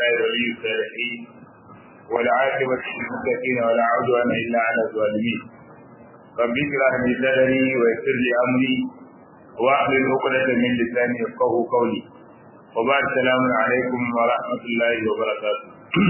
لله ولي الصالحين والعاقبة للمتقين ولا عدوان إلا على الظالمين رب اشرح لي صدري ويسر لي أمري واحلل عقدة من لساني يفقهوا قولي وبعد السلام عليكم ورحمة الله وبركاته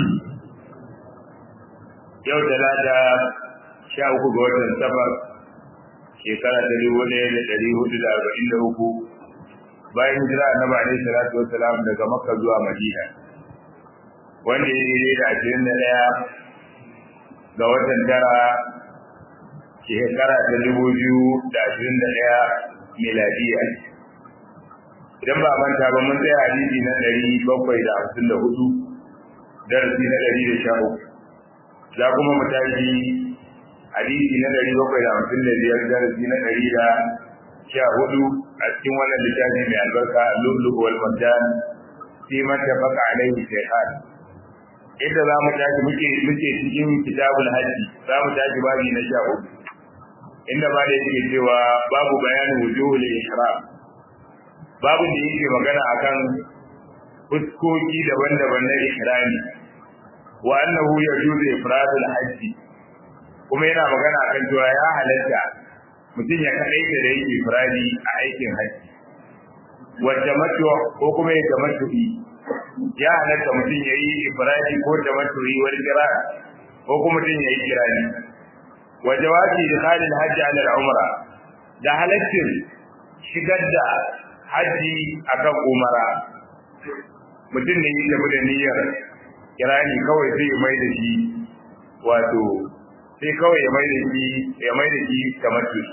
yau talata sha uku ga watan safar shekara ta dubu ɗaya da ɗari hudu da arba'in da uku bayan hijira annabi alaihi salatu wassalam daga makka zuwa madina wanda ya daidai da ashirin da ɗaya ga watan tara shekara ta dubu biyu da ashirin da ɗaya miladiya idan ba manta ba mun tsaya hadisi na ɗari bakwai da hamsin da hudu darasi na ɗari da sha uku za kuma mu tashi hadisi na ɗari bakwai da hamsin da biyar darasi na ɗari da sha hudu a cikin wannan littafi mai albarka lulluɓu wal marjan fi man tafaqa alaihi shaykhan inda za mu tashi muke muke cikin kitabul hajji za mu tashi babi na sha hudu inda ba da yake cewa babu bayanin wujuhul ihram babu da yake magana akan fuskoki daban-daban na ihrami wa annahu yajuzu ifradul hajji kuma yana magana akan cewa ya halatta mutum ya kadaita da yake ifradi a aikin hajji wa tamattu ko kuma ya tamattu ya halatta mutum ya yi ifradi ko tamattu wal qira ko kuma mutum ya yi kirani wa jawazi idkhalil hajji ala al-umra da halattin shigar da haji akan umara mutum ne ya tafi da niyyar kirani kawai sai ya mai da shi wato sai kawai ya mai da shi ya mai da shi kamar su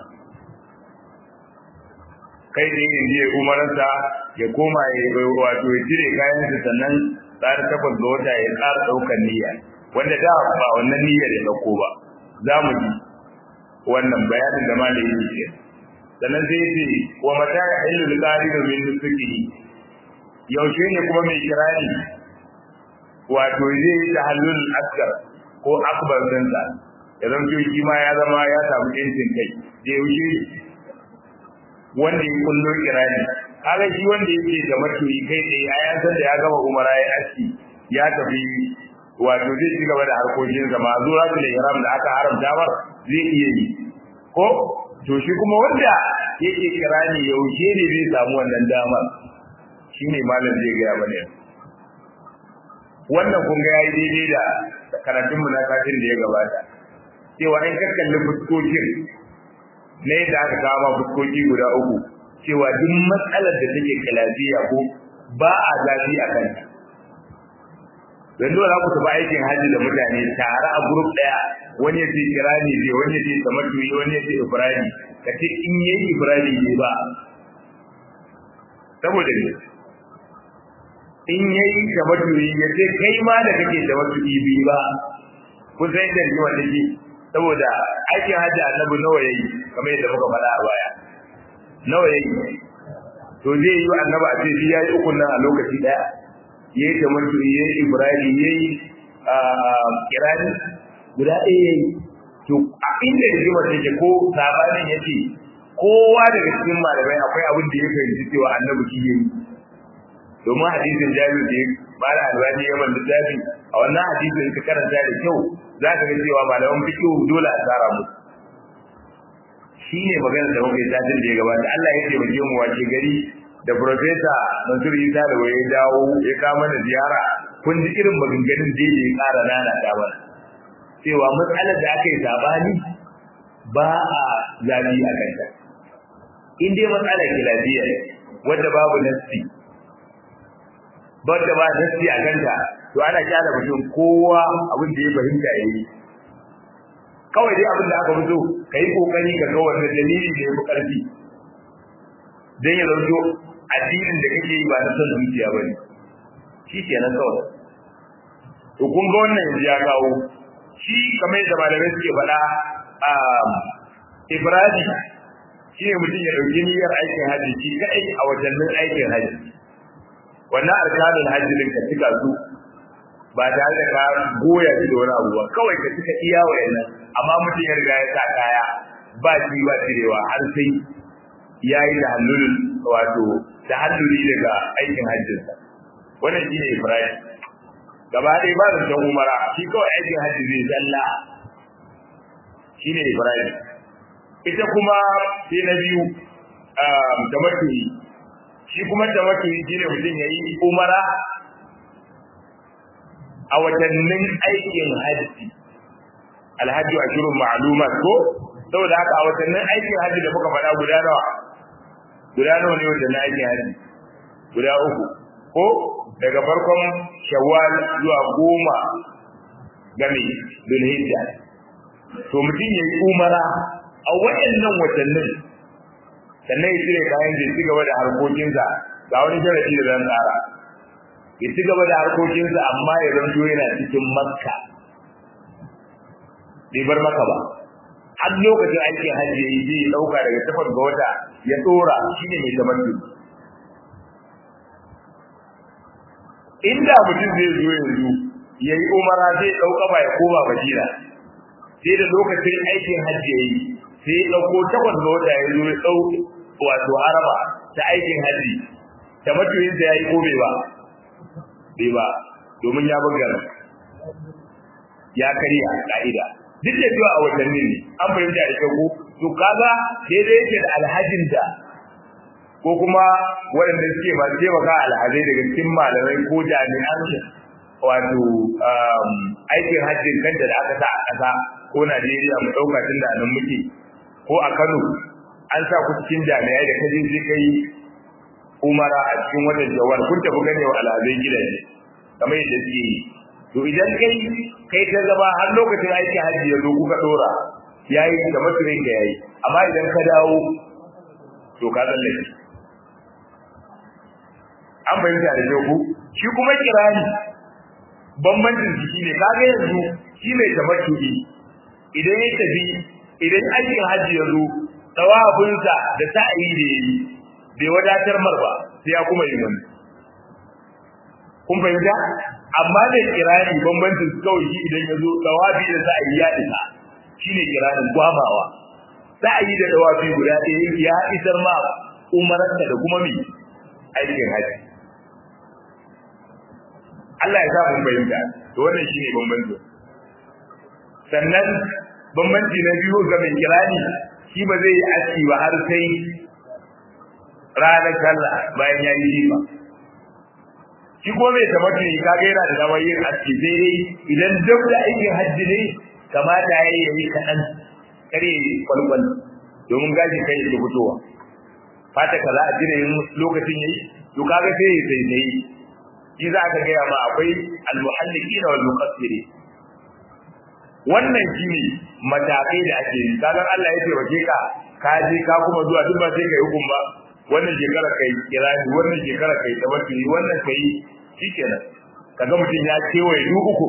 kai da yin je umaransa ya koma ya wato ya cire kayansa sannan tsara takwas ga wata ya tsara ɗaukar niyya wanda da ba wannan niyyar ya ɗauko ba za mu ji wannan bayanin da malami yake sannan sai ce wa mata ya illu al-qalidu min nusuki yaushe ne kuma mai kirani wato zai yi tahallul askar ko akbar dinsa ya zanto shi ma ya zama ya samu yancin kai da yaushe wanda ya kullo kirani kaga shi wanda yake da matoyi kai tsaye a yan san da ya gama umara ya aski ya tafi wato zai ci gaba da harkokinsa ma zuwa da ihram da aka haramta mar zai iya yi ko to shi kuma wanda yake kirani yaushe ne zai samu wannan damar shine malam zai ga mana wannan kun ga yayi daidai da karatun mu na kafin da ya gabata cewa in ka kalli fuskokin ne da aka kama fuskoki guda uku cewa duk matsalar da take kalafiya ko ba a zafi a kanta yanzu za ku tafi aikin hajji da mutane tare a grup daya wani ya ce kirani ne wani ya ce tamattuyi wani ya ce ibrahim ka ce in yayi ibrahim ne ba saboda ne in yayi tamattuyi ya ce kai ma da kake tamattuyi bi ba kun san yadda rigima take saboda aikin hajji annabi nawa yayi kamar yadda muka faɗa a baya nawa yayi to zai yi annabi a ce ya yi ukun nan a lokaci daya yayi tamattuyi yayi ibrahim yayi kirani guda ɗaya yayi to a inda rigimar take ko sabanin yace kowa daga cikin malamai akwai abin da ya fahimci cewa annabi shi yayi domin hadisin jabir da mala albani ya man littafi a wannan hadisin ka karanta da kyau za ka ga cewa malaman fiqh dole a tsara musu shine magana da muke satin da ya gabata Allah ya taimake mu wace gari da professor Mansur Isa da waye dawo ya kawo mana ziyara kun ji irin maganganun da ya ƙara nana da mana cewa matsalar da aka yi sabani ba a zabi a kanta in dai matsalar kilafiya wadda babu nassi wadda ba nassi a kanta to ana kyala mutum kowa abin da ya fahimta yayi kawai dai abin da aka fito kai kokari ka ga wannan dalili da yafi karfi dan ya zanto addinin da kake yi ba na son zuciya bane shi kenan kawai to kun ga wannan yanzu ya kawo shi kamar yadda malamai suke faɗa a ibrahim shi ne mutum ya ɗauki niyyar aikin hajji shi kaɗai a watannin aikin hajji wannan arkanin hajji din ka cika su ba tare da ka goya shi da wani abu ba kawai ka cika iya wayannan amma mutum ya riga ya sa kaya ba shi ba cirewa har sai ya yi da hannun wato da hannuni daga aikin hajjinsa wannan shi ne ibrahim gaba ɗaya ba da san umara shi kawai aikin hajji zai zalla shine ibrahim ita kuma sai na biyu da matuyi shi kuma da matuyi shine mutum ya yi umara a watannin aikin hajji alhaji a shirin ma'alumat ko saboda haka a watannin aikin hajji da muka faɗa guda nawa guda nawa ne watannin aikin hajji guda uku ko daga farkon shawwal zuwa goma game dulhijja to mutum ya yi umara a waɗannan watannin sannan ya cire kayan da ci gaba da harkokinsa ga wani sharadi da zan tsara ya ci gaba da harkokinsa amma ya zanto yana cikin makka bai bar maka ba har lokacin aikin hajji ya yi zai ɗauka daga tafar ga wata ya tsora shi ne mai tamattu inda mutum zai zo yanzu ya yi umara zai ɗauka ba ya koma madina sai da lokacin aikin hajji ya yi sai ya ɗauko takwas ga wata ya zo ya ɗau wato haraba ta aikin hajji da matuyin ya yi ko bai ba bai ba domin ya bugar ya karya ka'ida duk da cewa a watanni ne an fahimta da ko to kaga sai dai yake da alhajin da ko kuma waɗanda suke masu taimaka alhazai daga cikin malamai ko jami'an wato aikin hajjin kanta da aka sa a ƙasa ko Najeriya mu ɗauka tun da nan muke ko a Kano an sa ku cikin jami'ai da kaje sai kai umara a cikin watan jawar kun tafi gane wa alhazai gidaje kamar yadda suke yi to idan kai kai ta zama har lokacin aiki hajji ya zo kuka dora yayi da masurin ka yayi amma idan ka dawo to ka tsallake an bayyana da ku shi kuma kirani bambancin shi ne kaga yanzu shi mai tamattu'i idan ya tafi idan aikin hajji ya zo tawabinsa da sa'ayi da yayi bai wadatar mar ba sai ya kuma yi wani kun fahimta amma da kirani bambancin su kawai shi idan ya zo tawabi da sa'ayi ya isa shine kiranin gwamawa sa'ayi da tawabi guda ɗaya ya isar ma umararka da kuma mi aikin hajji Allah ya sa mun fahimta to wannan shine bambancin sannan bambanci na biyu ga mai kirani shi ba zai yi aski ba har sai ranar sallah bayan ya yi jifa shi ko mai tabbata ne kaga yana da damar yin aski sai dai idan duk da aikin hajji ne kamata ya yi yi kaɗan kare kwalkwal domin gashi kai ya fitowa fata ka za a jira yin lokacin yayi to kaga sai ya sai sai shi za ka gaya ma akwai almuhalliqina wal muqassiri wannan shine matakai da ake yi kaga Allah ya taimake ka ka je ka kuma zuwa duk ba sai kai hukum ba wannan shekara kai kirani wannan shekara kai tawakkuli wannan kai shikenan kaga mutum ya kewaye duk uku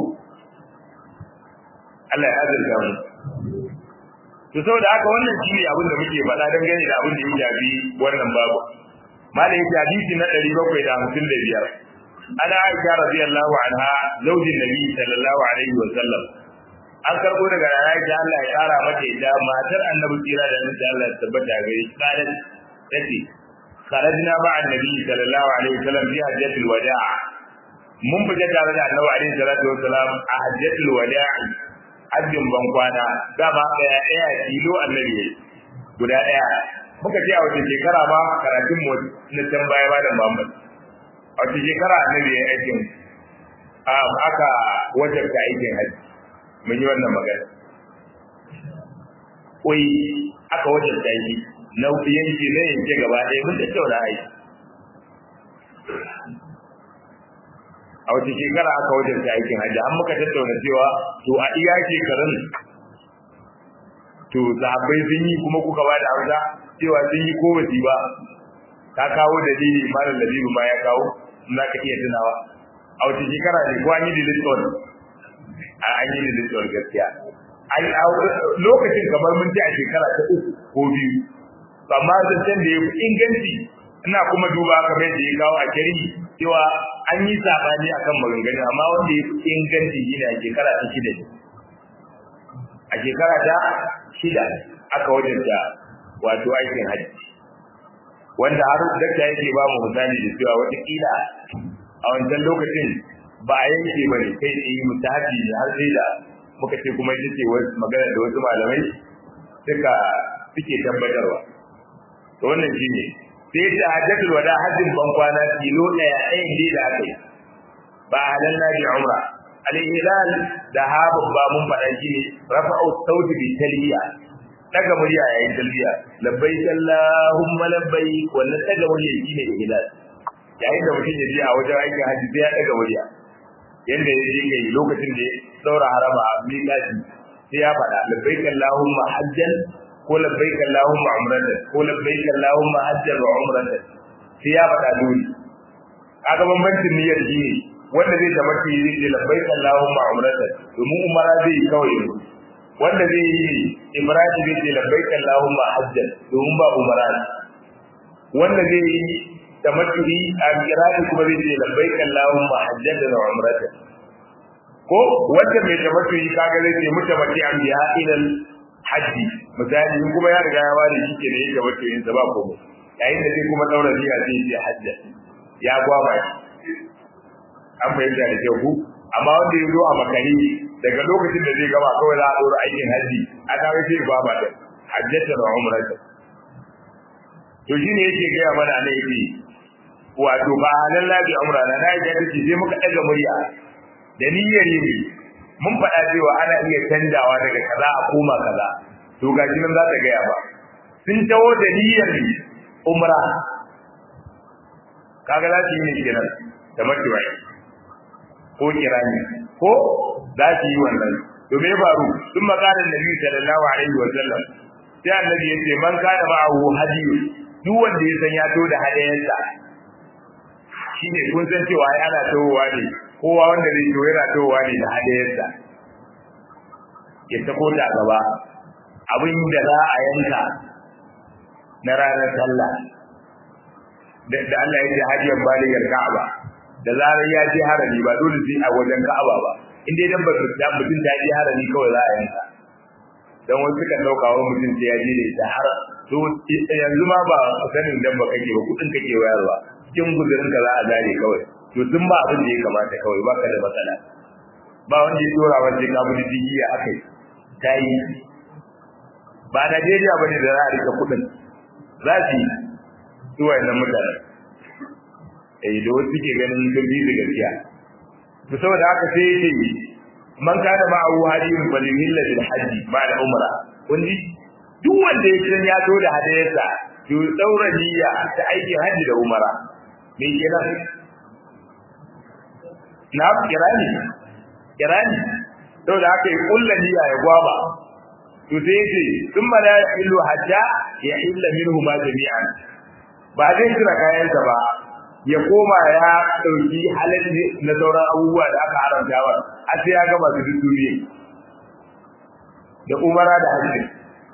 Allah ya azurta mu to saboda haka wannan shine abin da muke faɗa dangane da abin da ya shafi wannan babu malai yake hadisi na 755 ana Aisha radiyallahu anha zaujin Nabi sallallahu alaihi wa sallam an karbo daga Aisha Allah ya kara mata ita matar Annabi tsira da Annabi Allah ya tabbata gare shi kadan tace kharajna ma'a Annabi sallallahu alaihi wa sallam fi hajjatul wada' mun fita tare da Annabi alaihi salatu wa salam a hajjatul wada' hajjin ban kwana dama daya daya kilo Annabi guda daya muka ce a wace shekara ma karatun mu na can baya ba da Muhammad a wace shekara Annabi ya aikin aka wajabta aikin hajji mun yi wannan magana koi aka wajen daji na yanki na yanke gaba ɗaya mun tattauna ai a wace shekara aka wajen ta aikin hajji an muka tattauna cewa to a iya shekarun to zaɓai sun yi kuma kuka ba da hausa cewa sun yi ko ba ba ka kawo dalili malam labibu ma ya kawo za ka iya tunawa a wace shekara ne ko an yi diliston an yi diliston gaskiya lokacin kamar mun ji a shekara ta uku ko biyu amma zancen da ya fi inganci ina kuma duba kamar yadda ya kawo a kari cewa an yi sabani akan maganganu amma wanda ya fi inganci shine a shekara ta shida ne a shekara ta shida aka wajenta wato aikin hajji wanda har dakta yake ba mu misali da cewa watakila a wancan lokacin ba a yanke bane kai tsaye mutahabi ne har sai da muka ce kuma ita ce magana da wasu malamai suka suke tabbatarwa to wannan shine sai ta hajjatul wada hajjin ban kwana kilo daya ɗayan ne da aka yi ba halalna bi umra al-hilal da ha babba mun faɗa shi ne rafa'u sauti bi talbiya daga murya yayin talbiya labbaik allahumma labbaik wannan daga murya shine hilal yayin da mutum ya je a wajen aikin haji sai ya daga murya yanda ya je yi lokacin da ya saura harama a miƙati sai ya faɗa labbaik allahumma hajjan ko labbaik allahumma umratan ko labbaik allahumma hajjan wa umratan sai ya faɗa dole kaga bambancin niyyar shi ne wanda zai da mafi zai ce labbaik allahumma umratan domin umara zai yi kawai wanda zai yi ibrahim zai ce labbaik allahumma hajjan domin ba umara wanda zai yi da mafi a kirani kuma zai ce labbaik allahumma hajjan da umratan ko wanda mai da mafi kaga zai ce mutamaki an biya ilal haji misali in kuma ya riga ya ware shi ke da yake wato yin sa ba komai yayin da sai kuma daura niyya sai ya hajja ya gwaba shi an fahimta da kyau ku amma wanda ya zo a makari daga lokacin da zai gama kawai za a ɗora aikin haji a kaga sai gwaba da hajjata da umrata to shine yake gaya mana ne yake wato ba halan labi umra na nayi da take sai muka daga murya da niyyar yi mun faɗa cewa ana iya canjawa daga kaza a koma kaza to ga shi nan za ta gaya ba sun tawo da niyyar umra kaga za su yi ne kenan da makiwai ko kirani ko za su yi wannan to me faru sun makarar nabi sallallahu alaihi wa sallam sai annabi ya ce man kana ma'ahu hadiyu duk wanda ya san ya to da hadayensa shine kun san cewa ai ana towa ne kowa wanda zai to yana towa ne da hadayensa ya tako ta gaba abin da za a yanka na ranar sallah da Allah ya ce hajiyar baligar Ka'aba da zarar ya je harami ba dole sai a wajen Ka'aba ba in dai dan ba da mutum ta je harami kawai za a yanka dan wasu suka dauka wa mutum sai ya je da ita har to yanzu ma ba sanin dan ba kake ba kudin kake wayarwa cikin guzurin ka za a zare kawai to sun ba abin da ya kamata kawai baka da matsala ba wanda ya dora wanda ka bi digi ya akai tayi ba Najeriya bane da za a rika kudin za su yi su wayannan mutanen eh da wasu ke ganin sun bi da gaskiya to saboda haka sai yake man kana ma abu hadin balihilla bil haji ba da umra kun ji duk wanda ya san ya zo da hadayarsa to daura niyya ta aikin haji da umara me kenan na kirani kirani saboda haka ya kulla niyya ya gwaba to sai yake thumma la yahillu hajja ya illa minhu ma jami'an ba zai kira kayansa ba ya koma ya dauki halalli na sauran abubuwa da aka haramta ba a sai ya gama su duniya da umara da hajji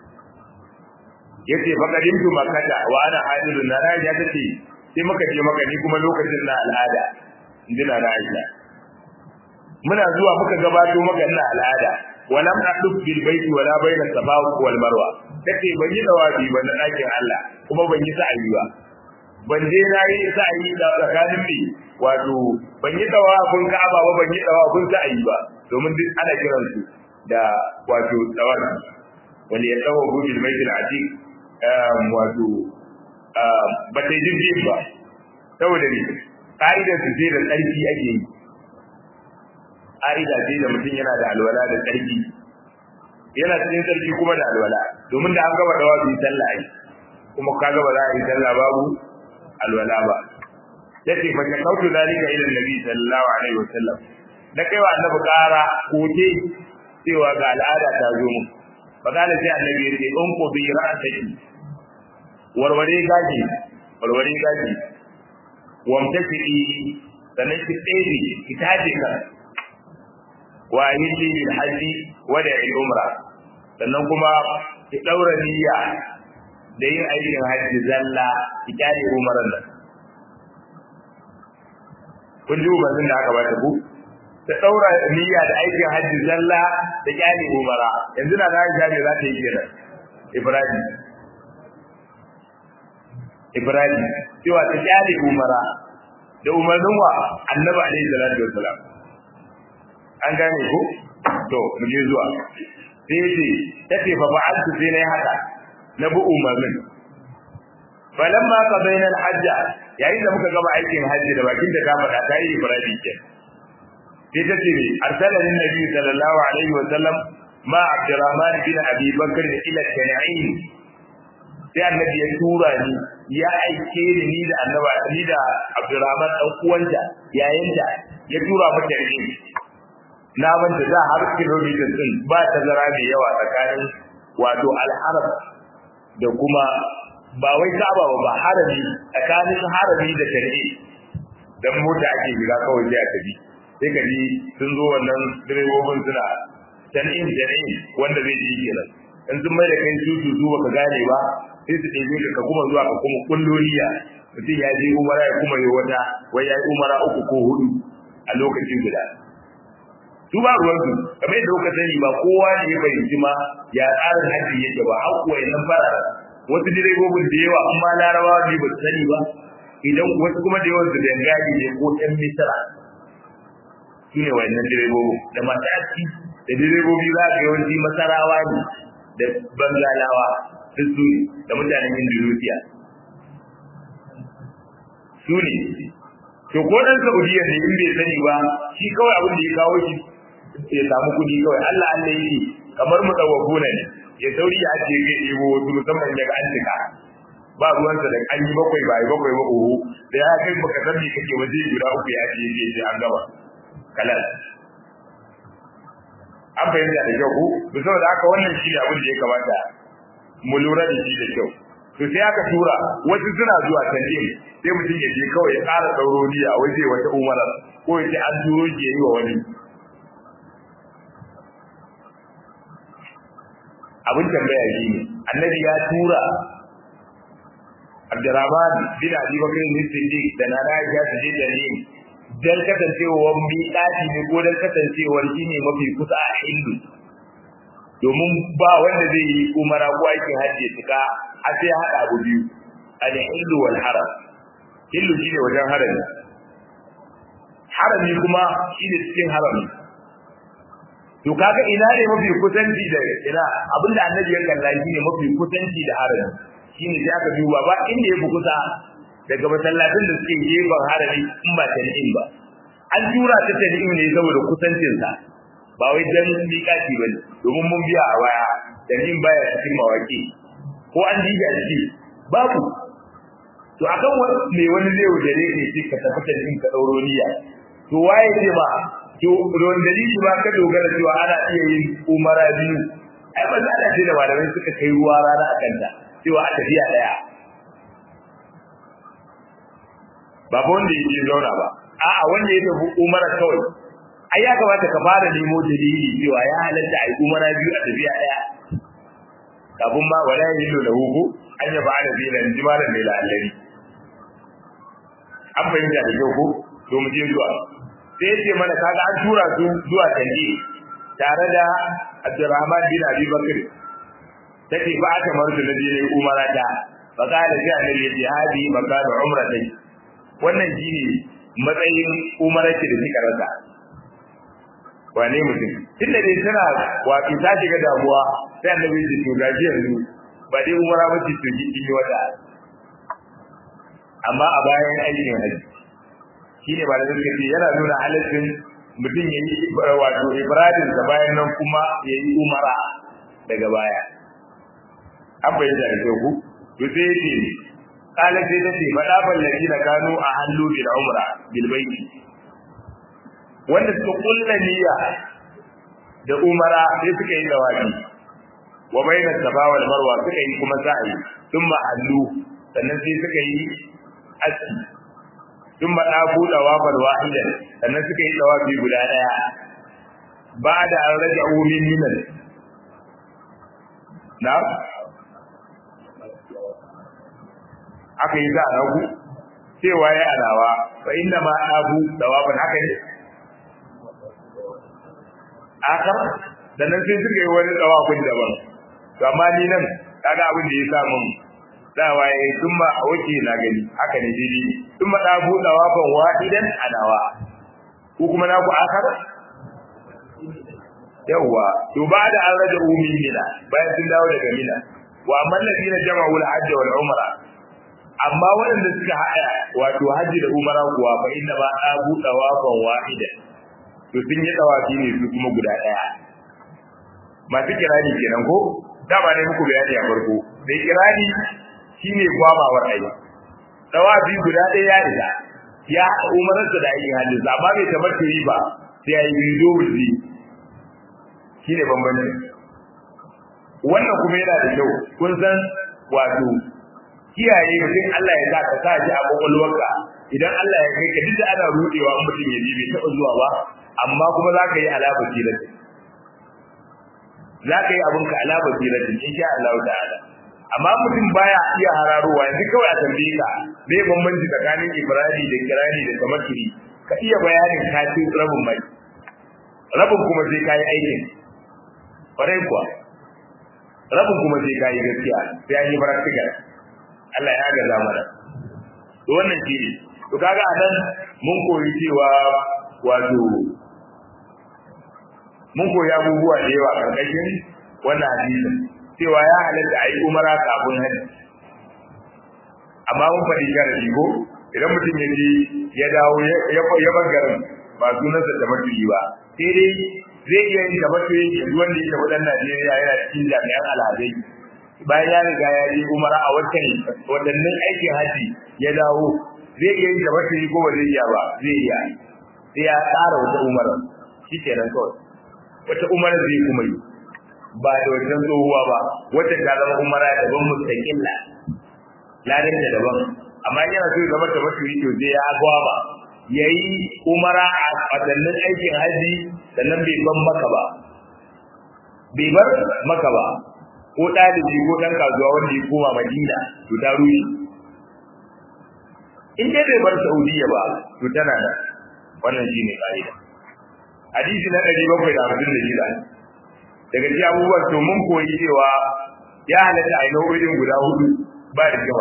yace faqadimtu makkata wa ana hadiru na raja tace sai muka je maka ni kuma lokacin na al'ada indina na Aisha muna zuwa muka gabato maka na al'ada walam aqdu bil baiti wala bayna safa wal marwa tace ban yi dawabi ba na dakin Allah kuma ban yi sa'ayi ba ban je na yi sa'ayi da tsakanin mi wato ban yi dawafin Ka'aba ba ban yi dawafin sa'ayi ba domin duk ana kiran su da wato dawabi wal yatawabu bil baitil atiq wato ba ta yi ba saboda ne ƙa'idar su sai da tsarki ake yi ƙa'ida ce da mutum yana da alwala da tsarki yana cikin tsarki kuma da alwala domin da an gaba da wasu sallah ai kuma ka gaba za a yi sallah babu alwala ba yace fa shakautu zalika ila annabi sallallahu alaihi wasallam da kai wa annabi ƙara koke cewa ga al'ada ta zo mu fa kana sai annabi ya ce in ko bi ra'ataki warware gaji warware gaji wamtaki sannan ki tsere ki taje ka wa yilli bil haji wa da umra sannan kuma ki daura niyya da yin aikin haji zalla ki kare umaran nan kun ji ubarin da aka bata ku ta daura niyya da aikin haji zalla da kare umara yanzu na da Aisha ne za ta yi kenan Ibrahim Ibrahim cewa ta kyale umara da umarnin wa annabi alaihi salatu wassalam an gane ko to mu je zuwa sai ce tace fa fa'altu sai nayi haka na bu umarnin falamma qadayna al-hajja yayin da muka gama aikin hajji da bakin da ta faɗa ta yi ibrahim ke sai ta ce arsala lin nabi sallallahu alaihi wa sallam ma abdurrahman bin abi bakr ila tan'im sai annabi ya tura ni ya aike ni ni da annaba ni da abdurrahman dan uwanta yayin da ya tura mata ni na manta da har kilomita din ba tazara mai yawa tsakanin wato al-haram da kuma ba wai Ka'aba ba ba harami tsakanin harami da tare dan mota ake shiga kawai sai a tafi sai ka ji sun zo wannan direbobin suna tan'in tan'in wanda zai ji kenan in sun mai da kai su su baka gane ba sai su ɗebe ka kuma zuwa ka kuma kulloliya mutum ya je umara ya kuma yi wata wai ya yi umara uku ko hudu a lokacin guda su ba ruwan su kamar yadda kuka sani ba kowa ne ya fahimci ma ya tsarin hajji yake ba har kuwa nan fara wasu direbobin da yawa an ma larabawa ne ba su sani ba idan wasu kuma da yawan su dangane ne ko ɗan misira su ne wayannan direbobin da masu aski da direbobi za ka yawanci masarawa ne da bangalawa duk su ne da mutanen indonesia su ne to ko ɗan saudiya ne in bai sani ba shi kawai abin da ya kawo shi ya samu kuɗi kawai allah allah yake kamar mu ɗauwa ne ya sauri ya ce zai ɗebo wasu musamman ya ga an cika ba ruwansa da an yi bakwai ba yi bakwai ba oho da ya kai baka san me kake waje guda uku ya ce ya ce an gaba kalal an fahimta da kyau ko to saboda haka wannan shi ne abin da ya kamata mu lura da shi da kyau to sai aka tura wasu suna zuwa tanjim sai mutum ya je kawai ya ƙara ɗauro niyya wai zai wata umara ko ya ce an turo shi ya yi wa wani abin tambaya shi ne annabi ya tura Abdurrahman bin Abi Bakr bin Siddiq da Nana Aisha su je Tanim dan kasancewar miƙati ne ko dan kasancewar shi ne mafi kusa a Hindu domin ba wanda zai yi umara ko aikin hajji tuka a sai haɗa abu biyu al-Hindu wal haram Hindu shine wajen harami harami kuma shine cikin harami to kaga ina ne mafi kusanci da ina abinda annabi ya kalla shine mafi kusanci da harami shine sai aka duba ba inda yafi kusa daga masallatin da suke gefen harami in ba tan'im ba an tura ta tan'im ne saboda kusancin sa ba wai dan miƙati ba ne domin mun biya a waya tan'im baya cikin mawaki ko an jiga shi babu to akan me wani zai wuce ne ke ka tafi tan'im ka dauro niyya to waye ce ba to ruwan dalili ba ka dogara cewa ana iya yin umara biyu ai ba za a ce da malamai suka kai ruwa rana a kanta cewa a tafiya daya ba ba wanda yake zauna ba a'a wanda ya tafi umara kawai ai ya kamata ka fara nemo dalili cewa ya halatta ai umara biyu a tafiya daya kafin ma wala yillu lahu ko an ya ba'ala zina jimalan da la'allari an fahimta da kyau ko to mu je zuwa sai yace mana kaga an tura su zuwa tanji tare da Abdurrahman bin Abi Bakr take ba ta marzu na je umara ta fa kana sai annabi yace hadi makanu umratai wannan shine matsayin umara ce da kika rasa wane mutum tunda dai tana wato ta shiga damuwa sai annabi ya to gaji yanzu ba dai umara ba ce to kin yi wata amma a bayan aikin haji shine ba da suka ce yana nuna halaccin mutum ya yi wato ibradin da bayan nan kuma ya yi umara daga baya an bayyana da kyau ku to sai ce kala sai ta ce madafan ladina kanu a hallu bil umra bil baiti wanda suka kulla niyya da umara sai suka yi dawafi wa baina safa wal marwa suka yi kuma sa'i thumma hallu sannan sai suka yi aski sun maɗa buɗe wafar wahidan sannan suka yi tsawafi guda ɗaya ba da an rage umin minan na aka yi za a nagu cewa ya alawa fa inda ma abu tsawafin haka ne aka sannan sai suka yi wani tsawafin daban to amma ni nan kaga abin da ya sa mun dawa ya yi sun ma a wuce na gani haka ne daidai sun ma ɗabu ɗawafan wahidan adawa ko kuma na ku akar yawa to ba da an raja umi mina bayan sun dawo daga mina wa amma ladina jama'u al-hajj wal umra amma waɗanda suka haɗa wato hajji da umara kuwa fa inna ba abu tawafan wahida to sun yi tawafi ne su kuma guda ɗaya masu kirani kenan ko dama ne muku bayani a farko mai kirani shine gwamawar aiki tawafi guda ɗaya ya isa ya haɗa umararsa da aikin hajji amma bai tabbata yi ba sai ya yi biyu dole zai shine bambanci wannan kuma yana da kyau kun san wato kiyaye mutum Allah ya sa ka sa shi a kwakwalwarka idan Allah ya kai ka duk da ana rudewa in mutum ya ji bai taɓa zuwa ba amma kuma za ka yi alaba tilatin za ka yi abinka alaba tilatin in sha Allah ta'ala amma mutum baya iya hararowa yanzu kawai a tambaye ka me bambanci tsakanin ibrani da kirani da tamaturi ka iya bayanin ka ci rabin mai rabin kuma sai ka yi aikin kwarai kuwa rabin kuma sai ka yi gaskiya sai an yi practical Allah ya gaza mana to wannan shi ne to kaga anan mun koyi cewa wato mun koyi abubuwa da yawa karkashin wannan hadisin cewa ya halatta a yi umara kafin hajji amma mun faɗi sharadi ko idan mutum ya je ya dawo ya bar garin ba sunansa da matuyi ba sai dai zai iya yin da matuyi yanzu wanda ya tafi ɗan Najeriya yana cikin jami'an alhazai bayan ya riga ya yi umara a watan watannin aikin haji ya dawo zai iya yin da matuyi ko ba zai iya ba zai iya sai ya tsara wata umara shi kenan kawai wata umara zai kuma yi ba da wajen tsohuwa ba wata ta zama umara daban mustaqilla ladan da daban amma yana so ya zama ta mutu to zai ya gwaba yayi umara a wadannan aikin haji sannan bai ban maka ba bai bar maka ba ko dalibi ko dan kasuwa wanda ya koma Madina to ta ruhi in dai bai bar Saudiya ba to tana da wannan shine kaida hadisi na 756 daga cikin abubuwan to mun koyi cewa ya halatta a nau'o'in guda hudu ba da yawa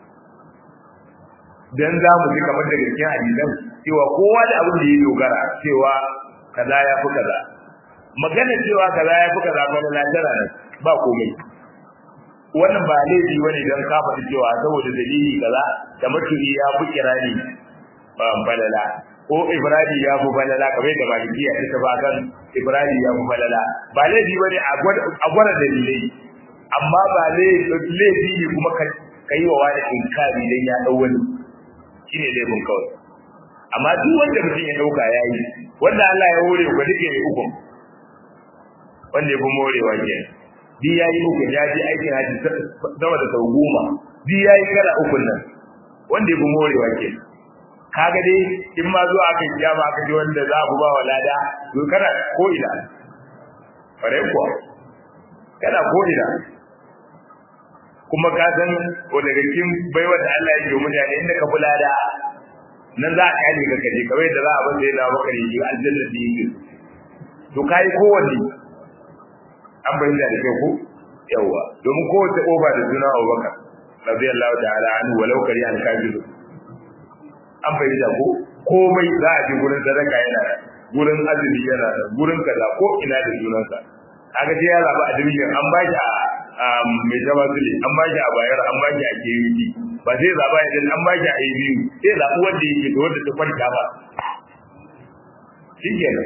dan za mu ji kamar daga cikin hadisan cewa kowa da abin da ya dogara cewa kaza ya fi kaza magana cewa kaza ya fi kaza ba na latara ne ba komai wannan ba laifi wani don ka faɗi cewa saboda dalili kaza da mutuli ya fi kirani ba balala ko Ibrahim ya fi balala kamar yadda malikiya ta taba kan Ibrahim ya fi balala ba laifi bane a gwada dalilai amma ba laifi ne kuma ka yi wa wani inkari dan ya dau wani shine laifin kawai amma duk wanda mutum ya dauka yayi wanda Allah ya hore ga duke mai ukun wanda ya fi morewa ke bi yayi ukun ya ji aikin haji sama da sau goma bi yayi kara ukun nan wanda ya fi morewa ke kaga dai in ma zuwa aka kiyama aka ji wanda za ku ba wa lada to kana ko ina fare kuwa kana ko ina kuma ka san ko daga cikin baiwa da Allah ya yi mutane inda ka lada nan za a kare ka kaje kawai da za a bar sai na baka yi aljanna da yake to kai kowanne an bayyana da kai ko yawa domin kowace oba da suna Abubakar radiyallahu ta'ala anhu walau kari an kafiru an fahimta ko komai za a ji gurin sadaka yana da gurin azumi yana da gurin kaza ko ina da sunansa kaga dai ya zaba a duniya an ba shi a mai zama zule an ba shi a bayar an ba shi a kewi ba zai zaba ya an ba shi a biyu sai zaɓi wanda yake da wanda ta kwanta ba shi kenan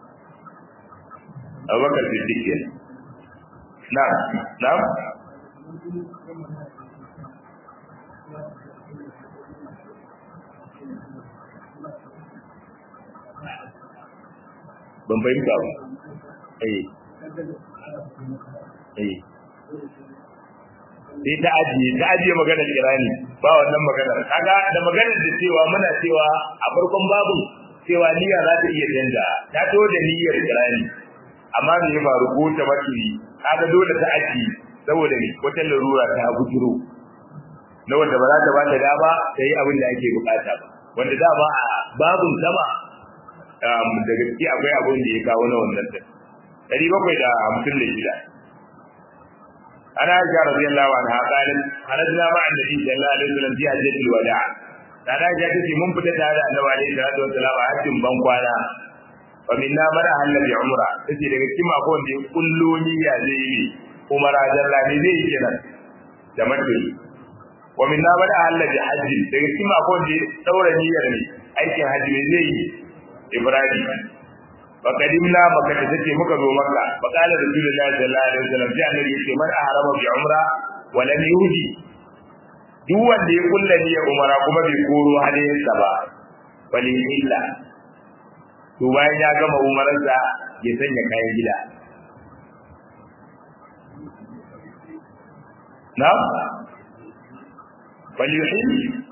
abubakar siddiq kenan na'am na'am ban fahimta ba eh eh sai ta ajiye ta ajiye magana kirani ba wannan magana kaga da magana da cewa muna cewa a farkon babu cewa niyya za ta iya canja ta to da niyyar kirani amma me ya faru ko ta maturi kaga dole ta ajiye saboda ne wata larura ta bujuro na wanda ba za ta ba ta dama ta yi abin da ake bukata ba wanda dama a babun sama da gaske akwai abin da ya kawo na wannan din dari bakwai da hamsin da shida ana aisha radiyallahu anha qalat kharajna ma'a annabi sallallahu alaihi wasallam fi hajjatil wada' da aisha tace mun fita tare da annabi alaihi salatu wasallam a hajjin ban kwana wa minna man ahalla bi umra tace daga cikin akwai wanda ya kullo niyya zai yi umara jalla ne zai yi kenan da mace wa minna man ahalla bi hajji daga cikin akwai wanda ya daura niyyar ne aikin hajji ne zai yi ibrahim fa kadimna maka da take muka zo maka fa qala rasulullahi sallallahu alaihi wasallam sai annabi yace man ahrama bi umra wa lam yuhdi duk wanda ya kulla niyyar umara kuma bai koro hadayarsa ba bali illa to bayan ya gama umararsa ya sanya kayan gida na bali yuhil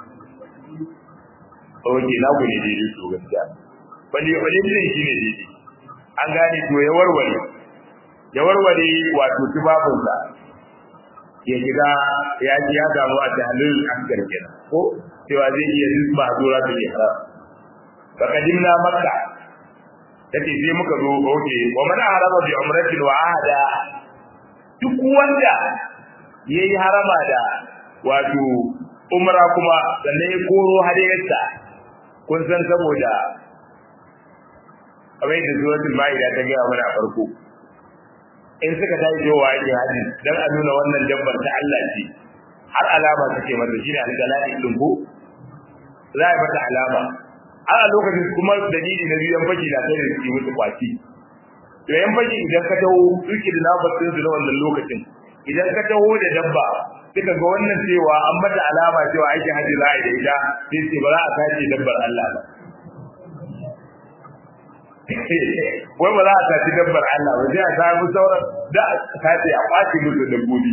oke na ku ne daidai to gaskiya bali yuhil ne shine daidai an gane to ya warware ya warware wato tufafinsa ya shiga ya ji ya samu a tahlil akbar kenan ko cewa zai iya zuba zura ta ihram fa kadimna makka take sai muka zo oke wa man harama bi umratin wa ahada duk wanda yayi harama da wato umra kuma sannan ya koro hadayarsa kun san saboda abin da suratul maida ta ga mana farko in suka tashi zuwa ake haji dan a nuna wannan dabbar ta Allah ce har alama take mata shine algalai din ko za a mata alama har a lokacin kuma dalili na biyan faki da sai su musu kwaci to yan faki idan ka taho suke da nafasin su na wannan lokacin idan ka taho da dabba suka ga wannan cewa an mata alama cewa aikin haji za a yi da ita sai ce ba za a sace dabbar Allah ba wai ba za a tafi dabbar Allah ba sai a samu sauran da a tafi a kwace musu dabbobi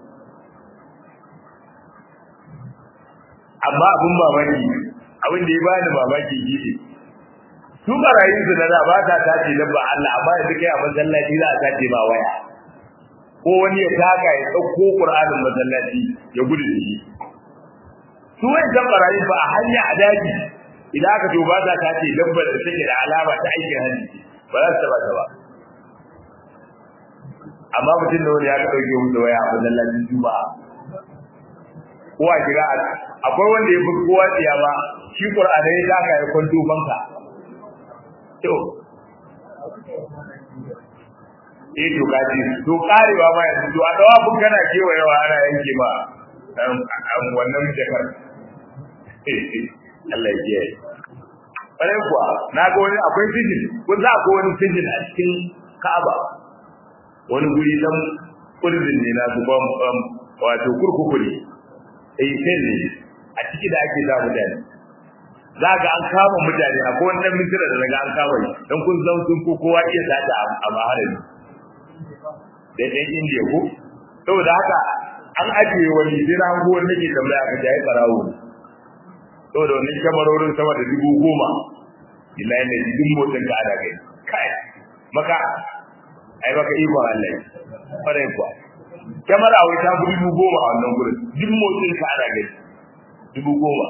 amma abin mamaki abin da ya bani mamaki shi su barayin su na da ba ta tace dabbar Allah amma yanzu kai a masallaci za a tace ba waya ko wani ya taka ya ɗauko Qur'anin masallaci ya gudu da shi su wani barayin ba a hanya a daji idan aka to ba za ta ce dabbar da take da alama ta aikin hajji ba za su taba ta ba amma mutum da wani ya ka dauke musu waya a masallacin juma'a ko a kira akwai wanda ya fi kowa tsiya ba shi qur'ani ya taka ya kwanto banka to eh to kaji to karewa ma yanzu to a dawa kun kana kewayewa ana yanke ma wannan jakar Allah ya kiyaye. Ƙwarai kuwa, na ga wani akwai sijin, kun za akwai wani sijin a cikin Ka'aba. Wani guri dan kurzin ne na su wato kurkuku ne. Eh sai ne a ciki da ake sa mutane. Za ga an kama mutane akwai wani dan mintira da daga an kama shi dan kun zan sun ko kowa iya sata a maharami. Da ɗan Indiya ko? Saboda haka an ajiye wani sai na hango wani nake tambaya aka jaye ɓarawo ne. saboda wannan kyamarorin sama da dubu goma billahi ne duk motsin ka ada kai kai maka ai baka ikon Allah fara kuwa kyamara wai ta dubu goma a wannan gurin duk motsin ka ada kai dubu goma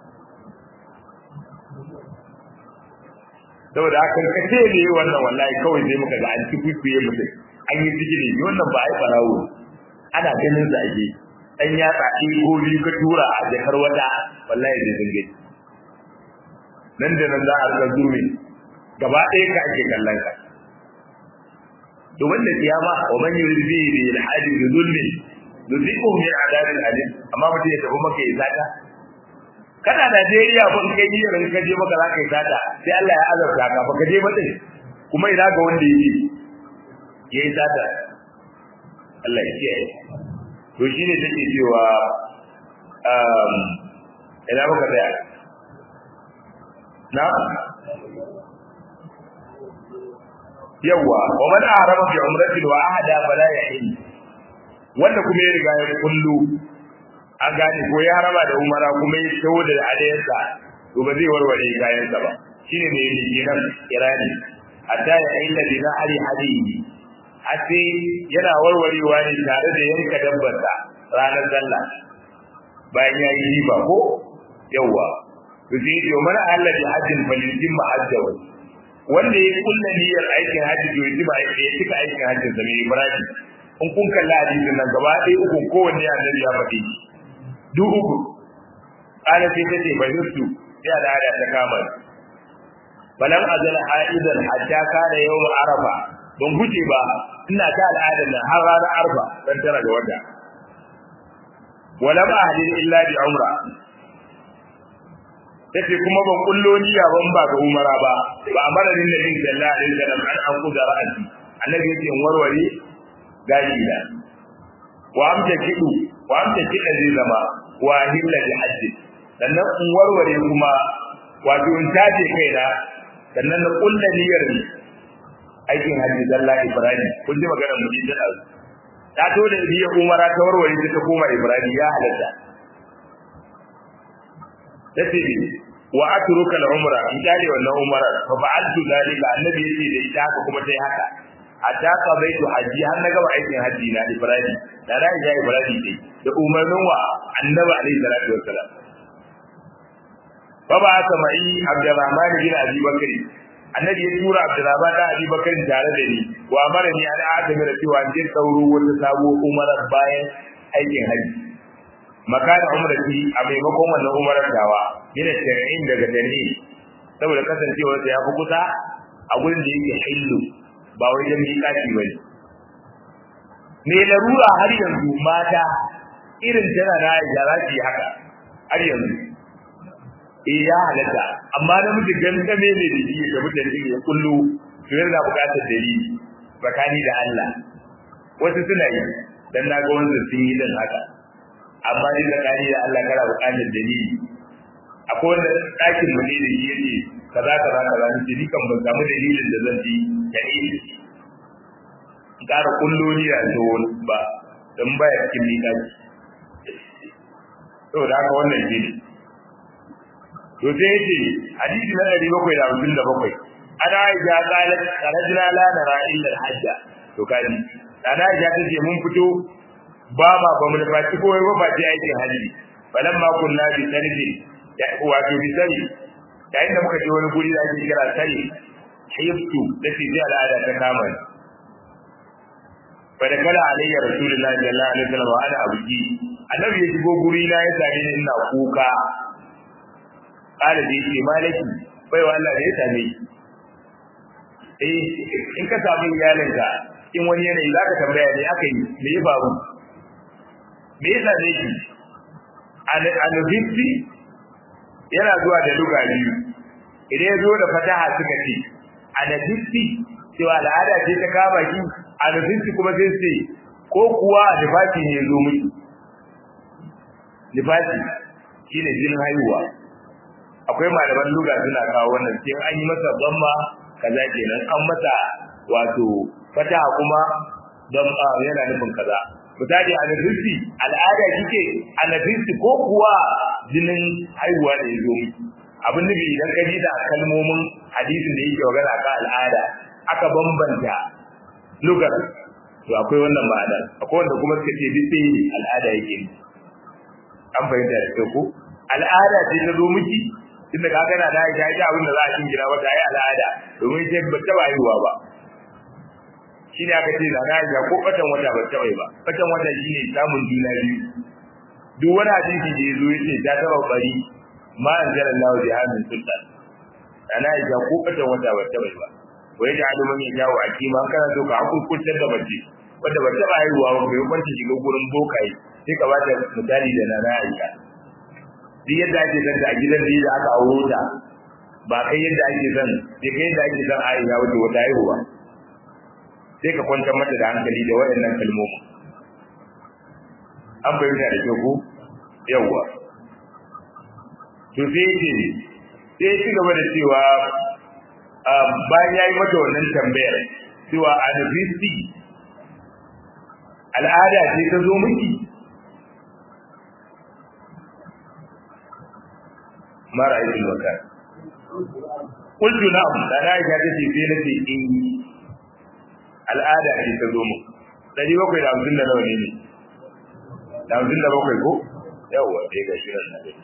saboda haka ka ce ne wannan wallahi kawai sai muka ga an ci kwikwiye mutum an yi sigiri wannan ba ai farawo ana ganin sa ake dan ya tsaki ko biyu ka tura a jakar wata wallahi zai dinga nan da nan za a rika zurmi gaba ɗaya ka ake kallon ka to wanda kiyama wa man yurid bihi bi al-hadi bi zulmi nuziquhu min adabin alim amma mutum ya tafi maka ya sata kana Najeriya ban kai niyyar ka je maka za ka yi sata sai Allah ya azabta ka ba ka je ba din kuma ina ga wanda yake yayi sata Allah ya kiyaye to shine take cewa um ina muka tsaya na yawa wa man arama bi umratin wa ahada fala yahil wanda kuma ya riga ya kullu an gane ko ya harama da umara kuma ya tawo da hadayensa to ba zai warware kayansa ba shine ne yake nan irani hatta ya ailla bi nahari hadiyi ase yana warwarewa ne tare da yanka dabbarsa ranar sallah bayan ya yi riba ko yawa to sai ya ce mana Allah bi hajjin falijin mahajjawa wanda ya kulla niyyar aikin hajji to ya ba ya cika aikin hajjin sa mai ibrahim in kun kalla hadisin nan gaba ɗaya uku kowanne annabi ya faɗi duk uku ala sai ta ce bai nusu ya da hada ta kama balan azal haidan hatta kana yawm arafa ban guje ba ina ta al'adar nan har ranar arfa dan tara ga wata walam ahdin illa bi umra tace kuma ban kullo niyya ban ba ga umara ba ba amara din nabi sallallahu alaihi wasallam an an kuda ra'ati annabi yake in warware gashi da wa amta kidu wa amta kida zai zama wa hilla bi hajji sannan in warware kuma wato in tace kaina sannan na kulla niyyar aikin hajji zalla ibrahim kun ji magana mu din da ta to da biya umara ta warware ta ta koma ibrahim ya halatta tace wa atruka al-umra in kare wannan umara fa fa'altu dalika annabi yace da ita haka kuma sai haka hatta ka baitu haji har na gaba aikin haji na ibrahim da na ja ibrahim dai da umarnin wa annabi alaihi salatu wassalam fa ba aka mai abdurrahman bin abi bakri annabi ya tura abdurrahman da abi bakri tare da ni wa amara ni an adami da cewa jin sauro wata sabo umarar bayan aikin haji makana umrati a maimakon wannan umarar dawa yana shari'in daga dalili saboda kasancewa ta yafi kusa a gurin da yake hillu ba wajen miƙaci bane me larura har yanzu mata irin tana na ya za su yi haka har yanzu eh ya halatta amma namiji gangame ne da shi ga mutane ya kullu to yana buƙatar dalili tsakani da Allah wasu suna yi dan na ga wanda sun yi din haka amma ni tsakani da Allah kana buƙatar dalili akwai wanda ɗakin mu ne da shi yake kaza kaza kaza ni ni kan ban samu dalilin da zan ji dalili in ƙara kulloli a to ba dan baya cikin miƙaci to da haka wannan shi ne to sai yace hadisi na 757 ana aisha qalat kharajna la nara illa al-hajja to kaji ana aisha tace mun fito ba ma ba mu da baki ko ba ba ji aikin haji balamma kunna bi sanidi wato bi sani yayin da muka je wani guri da ake kira sani hiftu da fi ji al'ada ta kama ni fa da kala alayya rasulullahi sallallahu alaihi wasallam wa ana abuji annabi ya shigo guri na ya same ni ina kuka kala da yake malaki bai wa Allah da ya same eh in ka samu iyalinka in wani yanayi zaka tambaya ne aka yi me ya faru me yasa ne ki al-fitti yana zuwa da luga biyu idan ya zo da fataha suka ce al-fitti cewa al'ada ce ta kama ki al-fitti kuma sai ce ko kuwa nifasi ne zo miki nifasi shine jinin haihuwa akwai malaman luga suna kawo wannan sai an yi masa zamma kaza kenan an masa wato fataha kuma don yana nufin kaza misali a nafisti al'ada kike a nafisti ko kuwa jinin haihuwa da ya zo miki abin nufi idan ka ji da kalmomin hadisin da yake magana kan al'ada aka bambanta lugar to akwai wannan ma'ana akwai wanda kuma suka ce duk sai ne al'ada yake an fahimta da kyau ko al'ada ce ta zo miki tunda ka gana da ya ji abin da za a gina wata ai al'ada domin sai ba ta haihuwa ba shine aka ce da Aisha ko batan wata ba taɓa ba batan wata shine samun juna biyu duk wani hadisi da yazo yace ta taba bari ma anzala Allah bi hadin sultan ana Aisha ko batan wata ba taɓa ba wai da adu man yawo a kima kana so ka hukuntar da mace wanda ba taɓa haihuwa ba bai kwanta shiga gurin bokaye sai ka bata misali da nana Aisha duk yadda ake zanta a gidan da aka auro ta ba kai yadda ake zan sai kai yadda ake zan Aisha wato wata haihuwa sai ka kwantar mata da hankali da waɗannan kalmomi an bayyana da kyau ko yawwa to sai yake sai ci gaba da cewa bayan ya yi mata wannan tambayar cewa a nufisti al'ada ce ta zo miki mara aikin wakar kultu na'am da na aisha ta ce sai na ce in al'ada ce ta zo mu dari bakwai da hamsin da nawa ne ne da hamsin da bakwai ko yawwa dai ga shirin na gani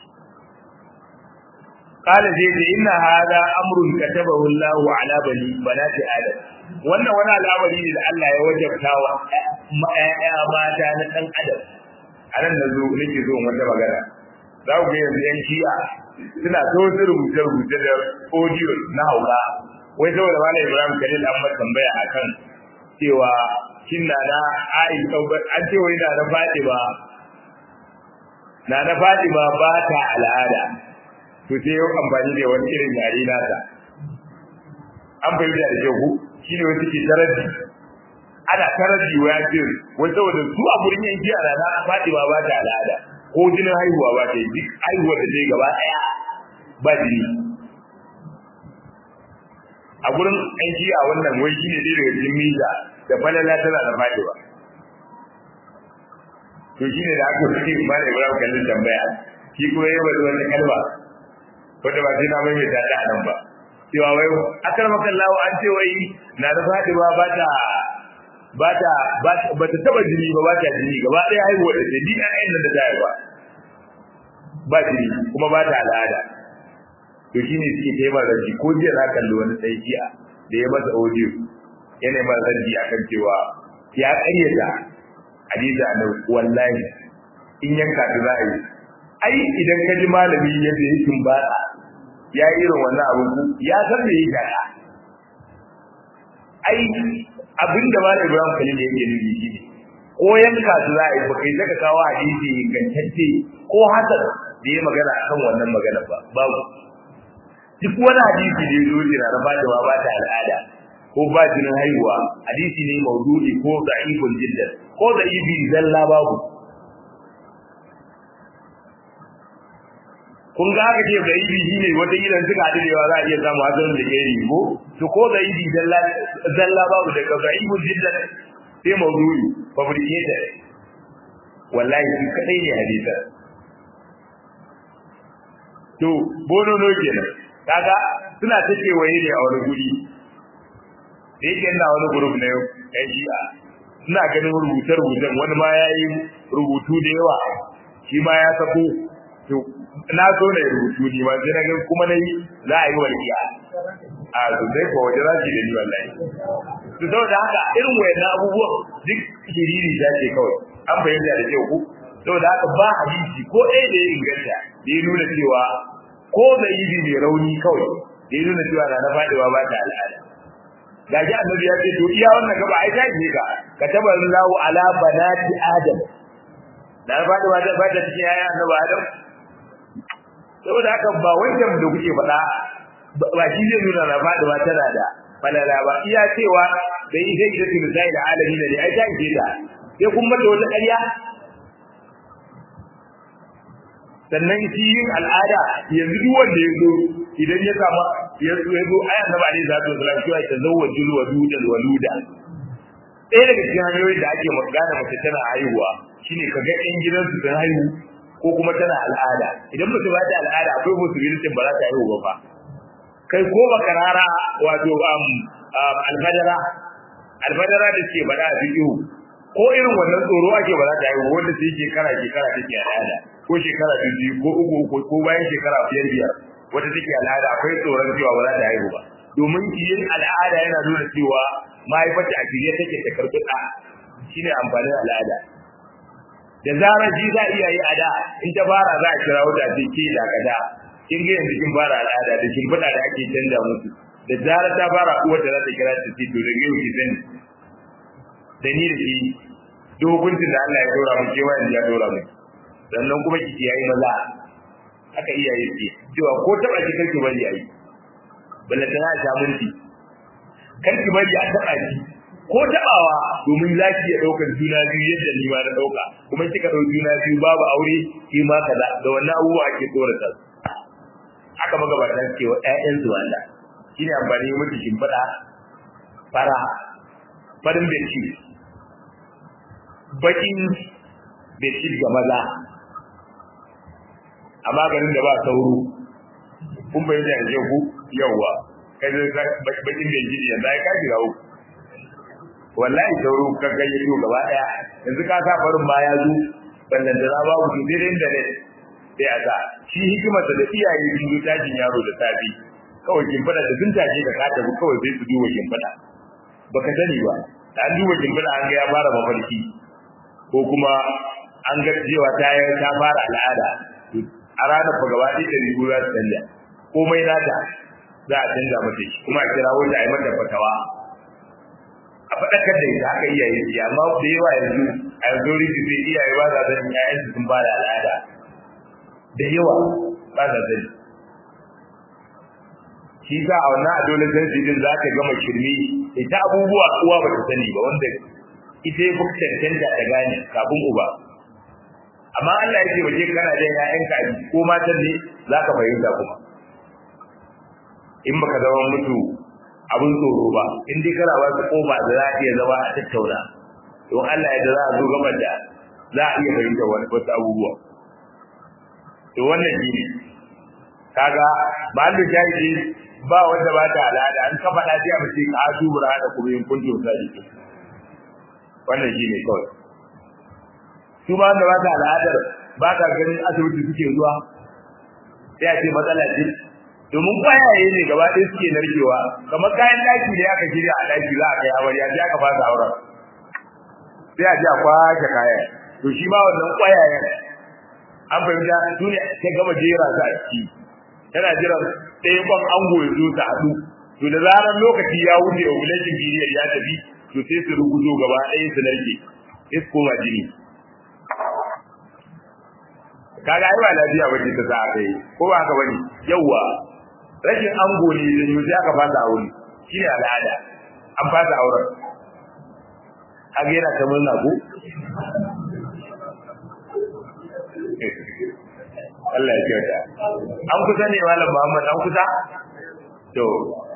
qala zai ce inna hada amrun katabahu Allahu ala bani banati adam wannan wani al'amari ne da Allah ya wajabta wa ƴaƴa mata na dan adam anan da zo nake zo wata magana za ku ga yanzu yan shi'a suna so su rubuce rubuce da audio na hauka wai saboda malam Ibrahim Khalil an masa tambaya akan cewa shin na na ai an ce wai na na Fatima na na Fatima ba ta al'ada to sai yau amfani da wani irin yare nata an fahimta da kyau shine wani suke taraji ana taraji wa ya ce wai saboda su a gurin yanki a rana Fatima ba ta al'ada ko jinin haihuwa ba ta yi duk haihuwar da ta yi gaba ɗaya ba jini a gurin yanki a wannan wai shine dai daga cikin mita da falala tana da Fatima to shine da aka fi ba da Ibrahim kallon tambaya shi kuma yayi wani wani kalma wanda ba sai na mai ta ta nan ba cewa wai akar makallahu an ce wai na da Fatima ba ta ba ta ba ta taba jini ba ba ta jini gaba ɗaya haihuwa da ta dina ɗayan da ta haifa ba jini kuma ba ta al'ada to shi ne suke kai mara raji ko jiya na kalli wani sai jiya da ya masa audio yana mara raji akan cewa ya ƙaryata hadisi annabi wallahi in yanka ta za a yi ai idan ka ji malami yadda ya tumbata ya yi irin wannan abin ku ya san me yi gada ai abin da malam Ibrahim Khalil yake nufi shi ne ko yanka su za a yi baka yi zaka kawo hadisi ingantacce ko hasan da ya magana akan wannan magana ba babu duk wani hadisi da ya zo jira na bada ba ta al'ada ko ba jinin haihuwa hadisi ne maudu'i ko da'ifun jiddan ko da'ifi zalla babu kun ga haka ce da'ifi shine wata gidan suka haɗu da yawa za a iya samu hasan da ke ko to ko da'ifi zalla zalla babu daga da'ifun jiddan sai maudu'i fabricated wallahi shi kadai ne hadisa to bono no kenan kaga suna ta waye ne a wani guri da yake ina wani group na yau yan shi'a ina ganin rubuce-rubucen wani ma ya yi rubutu da yawa shi ma ya sako to na so na yi rubutu ni ma sai na ga kuma na yi za a yi walƙiya a sosai ko waje za su yi da ni wallahi to saboda haka irin wayannan abubuwan duk shiriri ta ce kawai an fahimta da kyau ku saboda haka ba hadisi ko ɗaya da ya inganta da ya nuna cewa ko da yi mai rauni kawai da ya nuna cewa na na faɗiwa ba ta al'ada ga ji annabi ya ce to iya wannan gaba ai ta ce ka ka taba lahu ala banati adam da na faɗiwa ta ba ta cikin yaya annabi adam saboda haka ba wancan da kuke faɗa ba shi zai nuna na faɗiwa tana da falala ba iya cewa da ita ita ce misali da alami ne ai ta ce ta sai kun mata wata ƙarya sannan shi yin al'ada yanzu duk wanda ya zo idan ya samu ya zo ya zo ayan da bani za ta zo cewa ta zawwaju waluda waluda ɗaya daga cikin hanyoyin da ake magana mace tana haihuwa shine kaga ɗan gidansu sun haihu ko kuma tana al'ada idan mace ba ta al'ada akwai musulunci ba za ta haihu ba fa kai ko bakarara wato alfadara alfadara da ke bada a bidiyo ko irin wannan tsoro ake ba za ta haihu wanda sai shekara shekara take al'ada ko shekara biyu ko uku uku ko bayan shekara biyar biyar wata take al'ada akwai tsoron cewa ba za ta haihu ba domin yin al'ada yana nuna cewa mahaifarta a shirye take ta karɓi ɗa shine amfanin al'ada da zarar ji za iya yi a da in ta fara za a kira wata ce ke da kada kin ga yanzu kin fara al'ada da kin fada da ake canja musu da zarar ta fara uwar da za ta kira ta ce to da yau ki sani da ni da ki dokokin da Allah ya dora mu kewa yanzu ya dora mu sannan kuma ki yayi maza aka iyaye ce cewa ko taba ki kanki bari yayi balle tana ta munti kanki bari a taba ki ko tabawa domin zaki ya daukar juna biyu yadda ni ma na dauka kuma kika dau juna biyu babu aure ki ma kaza da wannan abubuwa ake tsorata aka magabatan cewa ƴaƴan su wanda shine amfani mutu shimfiɗa fara farin benci bakin benci ga maza a maganin da ba sauro kun bai da yanzu ku yawa kai da bakin benci yanzu ai ka shiga uku wallahi sauro ka gayyato gaba daya yanzu ka sa farin ma ya zo ballan da babu to dai da ne sai a sa shi hikimar da iyaye sun zo tashin yaro da safi kawai kin fada da sun tashi da ka tafi kawai sai su duba kin fada baka sani ba da an duba kin fada an ga ya fara mafarki ko kuma an ga cewa ta ta fara al'ada a ranar fa gaba ɗaya da rigu za su canja komai nata za a canza mata shi kuma a kira wanda a yi mata fatawa a faɗakar da ita haka iyaye su amma da yawa yanzu a yanzu rigi zai iyaye ba za sani ƴaƴan su sun ba da al'ada da yawa ba za sani shi sa a wannan adolescence din za ka gama shirme ita abubuwa uwa ba ta sani ba wanda ita ya fi cancanta ta gane kafin uba amma Allah ya ce waje kana da ƴaƴanka a ko matan ne za ka fahimta kuma in baka zama mutu abin tsoro ba in dai kana ba su kofa da za a iya zama a tattauna don Allah ya da za a zo gaban da za a iya fahimta wasu abubuwa to wannan shi ne kaga mahallu shahidi ba wanda ba ta al'ada an kafa da sai a mace ka asu bura da kuma yin kuntu sadiki wannan shi ne kawai su ba wanda ba ta al'adar ba ta ganin asibiti suke zuwa sai a ce matsala ce domin kwayaye ne gaba ɗaya suke narkewa kamar kayan daki ne aka shirya a daki za a kai amarya sai aka fasa auren sai a ji a kwashe kayan to shi ma wannan kwayayen an fahimta su ne ta gama jera su a ciki tana jiran ɗaya kwan ango ya zo ta haɗu to da zarar lokaci ya wuce ovulation period ya tafi to sai su ruguzo gaba ɗaya su narke sai su koma jini kaga ai ba lafiya bace ta sa kai ko ba haka bane yawa rashin ango ne da yau aka fasa aure shine al'ada an fasa auren kaga yana ta murna ko Allah ya kyauta an kusa ne malam Muhammad an kusa to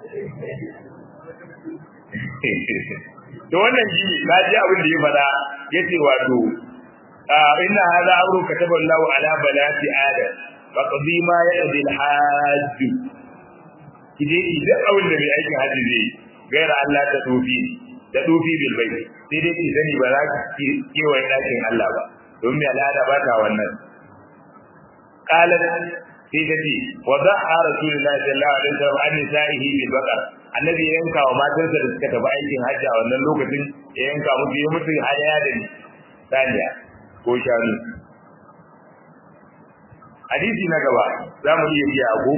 to wannan shi na ji abin da ya faɗa yace wato inna hadha amru kataba Allahu ala banati adam faqdi ma yaqdi al-hajj kide idan abin da mai aikin haji zai gaira Allah ta tofi da tofi bil bai sai dai ki sani ba za ki kewaye dakin Allah ba don mai al'ada ba ta wannan qalat sai ta ce wa da'a rasulullahi sallallahu alaihi wasallam an nisa'ihi bil baqar annabi ya yanka wa matansa da suka tafi aikin hajji a wannan lokacin ya yanka musu ya mutu hadaya da saniya ko shanu hadisi na gaba za mu iya biya ko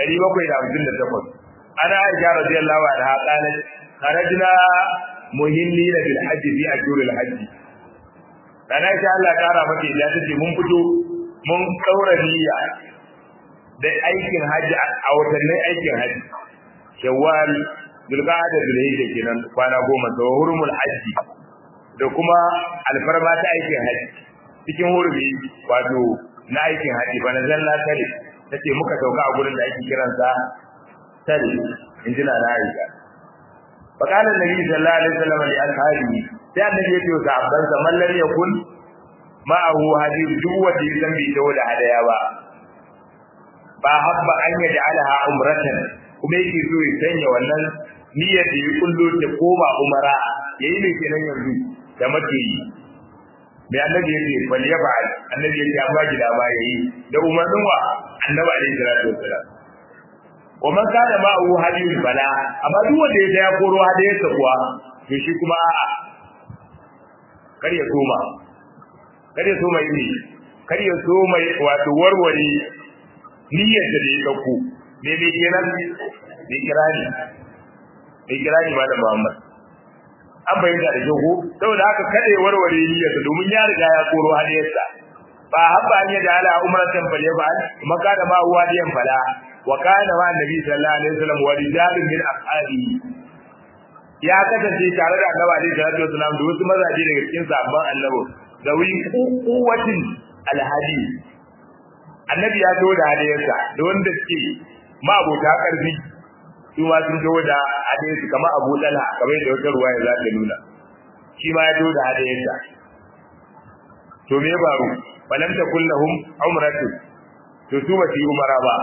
758 ana aisha radiyallahu anha qalat kharajna muhillina bil hajji fi ashuril hajji dan aisha Allah kara mata da tace mun fito mun kaura niyya da aikin hajji a watannin aikin hajji shawwal zulqa'ada zulhijja kenan kwana goma da hurumul hajji da kuma alfarma ta aikin hajji cikin hurumi wato na aikin haji ba na zalla tare tace muka sauka a gurin da ake kiransa tare injina na Aisha faqala annabi sallallahu alaihi wasallam li ashabihi sai annabi ya ce ga abban sa man lam yakun ma'ahu hadi duk wanda ya san bai dawo da hadaya ba ba habba an yaj'alaha umratan kuma yake so ya sanya wannan niyyar da ya kullo ta koma umara yayi ne kenan yanzu da mace yi mai annabi yake bal ya ba'al annabi yake amma gida ba yayi da umarnin wa annabi alaihi salatu wassalam wa man kana ma'ahu hadiyul bala amma duk wanda ya ya koro hadiyar sa kuwa to shi kuma a'a kar ya soma kar ya soma yi kar ya soma wato warware niyyar da ya dauko me me kenan me kirani me kirani malam Muhammad an bayyana da jago saboda haka kada ya warware niyyarsa domin ya riga ya koro hadiyarsa ba habba an yada ala umratan fal yafal maka da ma huwa diyan fala wa kana wa annabi sallallahu alaihi wasallam wa rijalun min ashabi ya kasance tare da annabi alaihi salatu wasallam da wasu mazaje daga cikin sahabban annabi da wi kuwatin alhadi annabi ya zo da hadiyarsa da wanda suke ma abota karfi su ma sun zo da hadisi kamar Abu Talha kamar da wata ruwaya za ta nuna shi ma ya zo da hadiyarsa to me baro falam takul lahum umratu to su ba su yi umara ba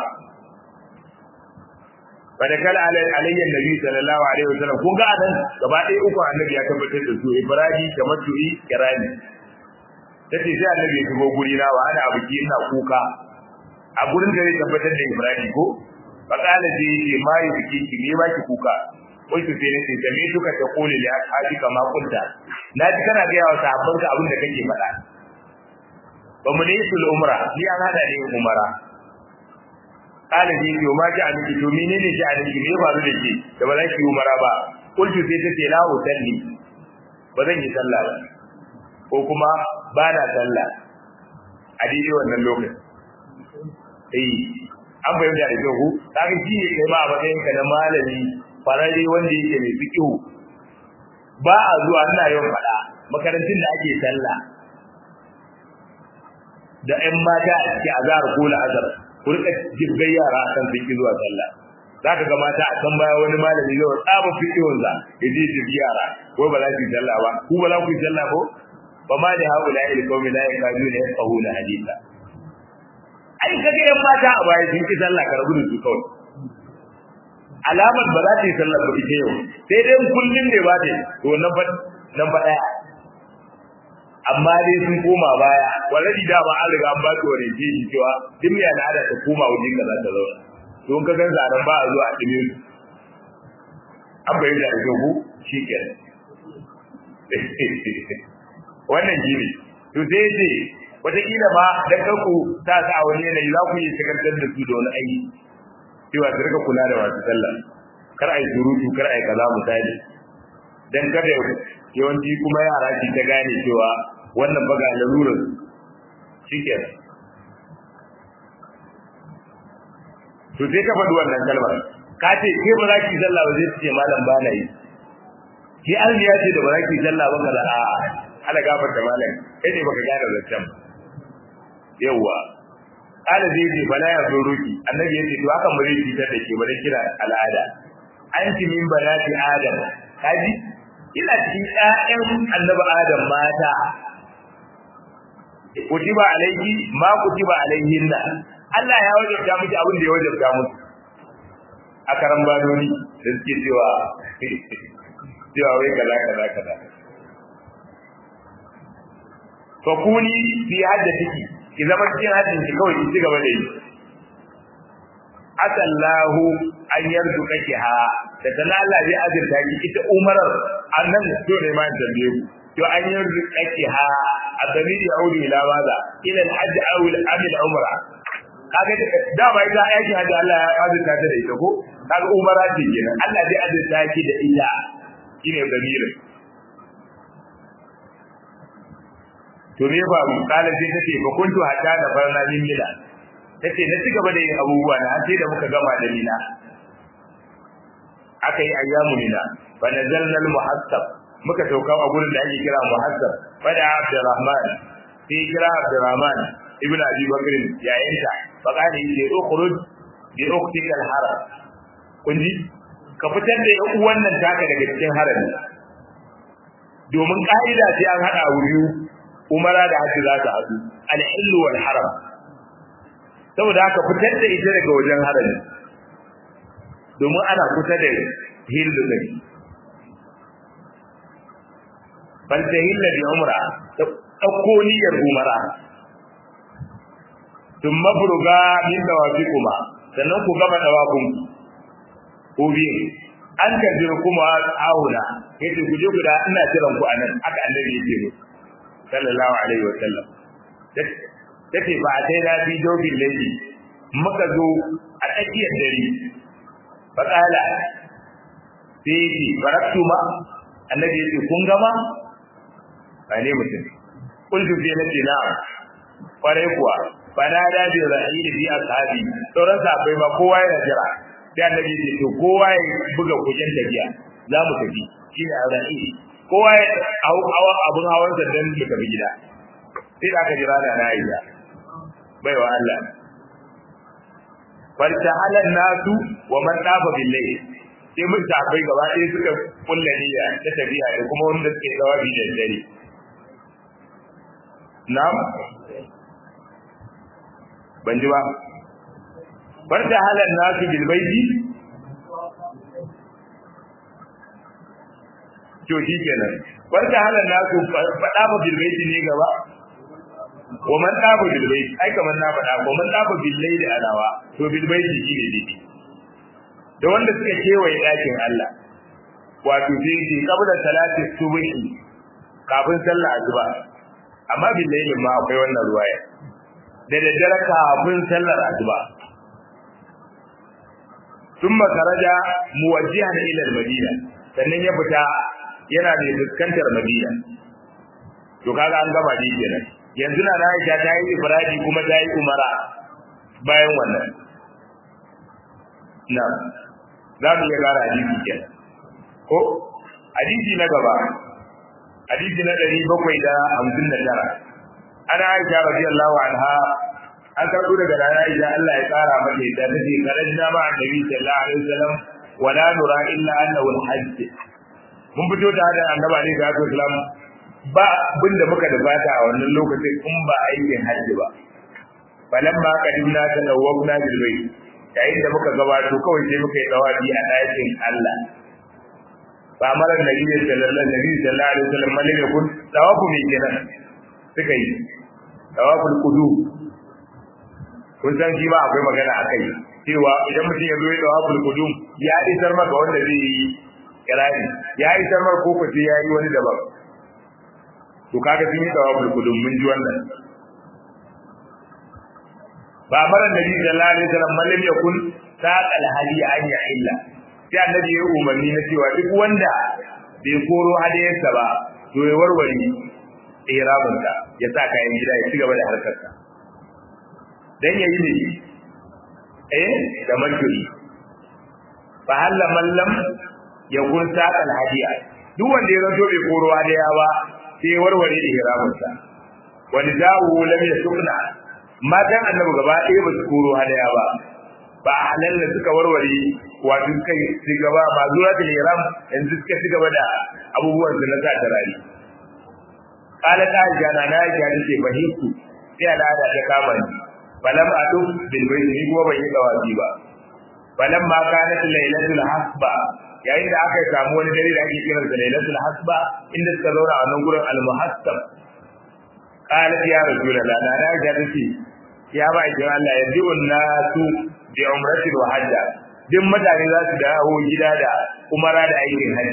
fadakal alayhi nabi sallallahu alaihi wasallam kun ga anan gaba ɗaya uku annabi ya tabbatar da su ibrahim tamattu'i kirani tace sai annabi ya shigo guri na wa ana abuki ina kuka a gurin da zai tabbatar da ibrahim ko fakala sai yace ma yi biki ki me ba ki kuka wai to sai nace da me duka ta kole li ashabi kama kunta na ji kana ga yawa sahabban ka abin da kake faɗa ba mu ne sul umra ni an hada ne umara kana ji yo ma ji aniki to menene shi aniki me faru da shi da ba za ki umara ba kullu sai ta ce la usalli ba zan yi sallah ba ko kuma ba na sallah a daidai wannan lokacin eh an bayyana da kyau kaga shi ne kai ma a matsayin ka na malami farare wanda yake mai fiqhu ba a zuwa ina yawan faɗa makarantun da ake sallah da ƴan mata a cikin azhar ko la'azar ku rika jibgai yara akan sun ki zuwa sallah zaka ga mata a kan baya wani malami zai tsaba fiqhun za ya je jibgi yara ko ba za ku yi sallah ba ku ba za ku yi sallah ko ba ma da haula ila qaumi la yakaduna yafqahuna haditha ai kaga yan mata a baya sun ki sallah ka rabu da su kawai alamar ba za ta yi sallah ba ita yau sai dai kullum ne ba ta to nan ba nan ba daya amma dai sun koma baya wallahi da ba an riga an ba ta wani ji cewa duk mai al'ada ta koma wajen ka za ta zauna to in ka gan zaran ba a zuwa a dime su an bayyana da kyau ku shikenan wannan shi ne to sai ce wataƙila ma dan kanku ta sa a wani yanayi za ku yi sakantar da su da wani aiki cewa su rika kula da masu sallah kar a yi surutu kar a yi kaza misali dan kada yawanci kuma yara ki ta gane cewa wannan baga lalurar shikenan to sai ka faɗi wannan kalmar ka ce ke ba za ki sallah ba zai ce malam ba na yi ki almiya ce da ba za ki sallah ba kaza a ala gafarta malam kai ne baka gane zancen yawa ala zai ce bala ya zo roki annabi ya ce to hakan ba zai fitar da ke ba dan kira al'ada anti min banati adam kaji ina cikin ƴaƴan annabi adam mata kutiba alayki ma kutiba alayhinna Allah ya wajabta miki abin da ya wajabta musu a karan badoni da suke cewa cewa wai kaza kaza kaza fa kuni fi hajjatiki ki zama cikin hajjin ki kawai ki ci gaba da yi asallahu an yarzuqaki ha da kana Allah zai azurta ki ita umarar annan to ne ma tambaye ku to an yarzuqaki ha adamiri yaudu ila maza ila al-hajj aw al-amil umra kaga da ba ita aiki hajji Allah ya azurta ta da ita ko kaga umara ce kenan Allah zai azurta ki da ita shine damirin to me ba mu kala sai tace fa kuntu hatta da farna min mila tace na ci gaba da yin abubuwa na sai da muka gama da mina aka yi ayyamu mina fa nazalna al muhassab muka sauka a gurin da ake kira muhassab fa da abdurrahman sai kira abdurrahman ibnu abi bakr yayinta fa kana yace ukhruj bi ukhtika al haram kunji ka fitar da yan uwan nan taka daga cikin harami domin ka'ida sai an hada wuri umara da haji za ta haɗu al-hillu wal haram saboda haka fitar da ita daga wajen harami domin ana kusa da hillu ne bal ta hilla bi umra ta dauko niyyar umara tun mafruga min dawafi kuma sannan ku gama dawafin ku biyu an kaddara kuma auna yace ku je ku da ina jiran ku anan aka annabi yake musu sallallahu alaihi wa sallam tace ba a dai lafi dobin laifi muka zo a tsakiyar dare fa kala sai ki baraktu ma annabi yace kun gama ba ne mutum kuntu sai nace na kware kuwa fa na da bi rahil bi ashabi sauran sahabbai ba kowa yana jira sai annabi yace to kowa ya buga kujen tafiya za mu tafi shine rahil kowa ya hawa abun hawan sa dan ya tafi gida sai da aka jira da na yi baiwa Allah farta halan nasu wa man dafa billahi sai mun tafai gaba ɗaya suka kulla niyya ta tafiya da kuma wanda suke dawabi da dare na'am ban ji ba farta halan nasu bil baiti to shi kenan farka halan nasu fada ba bil baiti ne gaba wa man dafa bil baiti ai kamar na fada ko man dafa bil layli alawa to bil baiti shi ne dai da wanda suka kewaye dakin Allah wato sai shi kabla salati subhi kafin sallah azuba amma bil layli ma akwai wannan ruwaya da daddare kafin sallar azuba thumma kharaja muwajjihan ila al-madina sannan ya fita yana mai fuskantar madina to kaga an gama dai kenan yanzu na Aisha ta yi ifradi kuma ta yi umara bayan wannan na za mu iya gara hadisi kenan ko hadisi na gaba hadisi na ɗari bakwai da hamsin da tara ana aisha radiyallahu anha an karɓo daga rana aisha Allah ya tsara mata ita ta ce karajna ma annabi sallallahu alaihi wasallam wa la nura illa annahu al-hajj mun fito da hada annabi alaihi salatu wasallam ba abin da muka da fata a wannan lokacin in ba aikin hajji ba falamma qadimna tadawwabna bil bayt yayin da muka gabato kawai sai muka yi dawabi a ɗakin Allah fa mara nabi sallallahu alaihi wasallam man yakun tawafu mai kenan suka yi tawaful qudu kun san shi ba akwai magana akai cewa idan mutum ya zo ya tawaful qudu ya isar maka wanda zai yi kirani ya isar maka ko sai ya yi wani daban to kaga sun yi tawaful qudu mun ji wannan ba mara nabi sallallahu alaihi wasallam man yakun saqal hadi an ya illa sai annabi ya umarni na cewa duk wanda bai koro hadayarsa ba to ya warware ihraminsa ya sa kayan gida ya ci gaba da harkarsa dan yayi ne eh da marjuri fa halla mallam ya kun saqal hadiya duk wanda ya zanto bai koro hadaya ba sai ya warware ihraminsa wani dawo lam yasukna matan annabi gaba ɗaya ba su koro hadaya ba ba halal da suka warware wato kai su gaba ba zuwa da ihram yanzu suka ci gaba da abubuwan su na sa tarari kala ta jana na ya ce fahimtu sai al'ada ta kama ni falam adu bil bayt ni kuma ban yi dawabi ba falam ma kanat lailatul hasba yayin da aka samu wani dare da ake kiran da lailatul hasba inda suka zauna a nan gurin al-muhassab qala ya rasulullah na na ga tace ya ba ki Allah ya ji nasu bi umratin wa hajja duk mutane za su dawo gida da umara da aikin hajji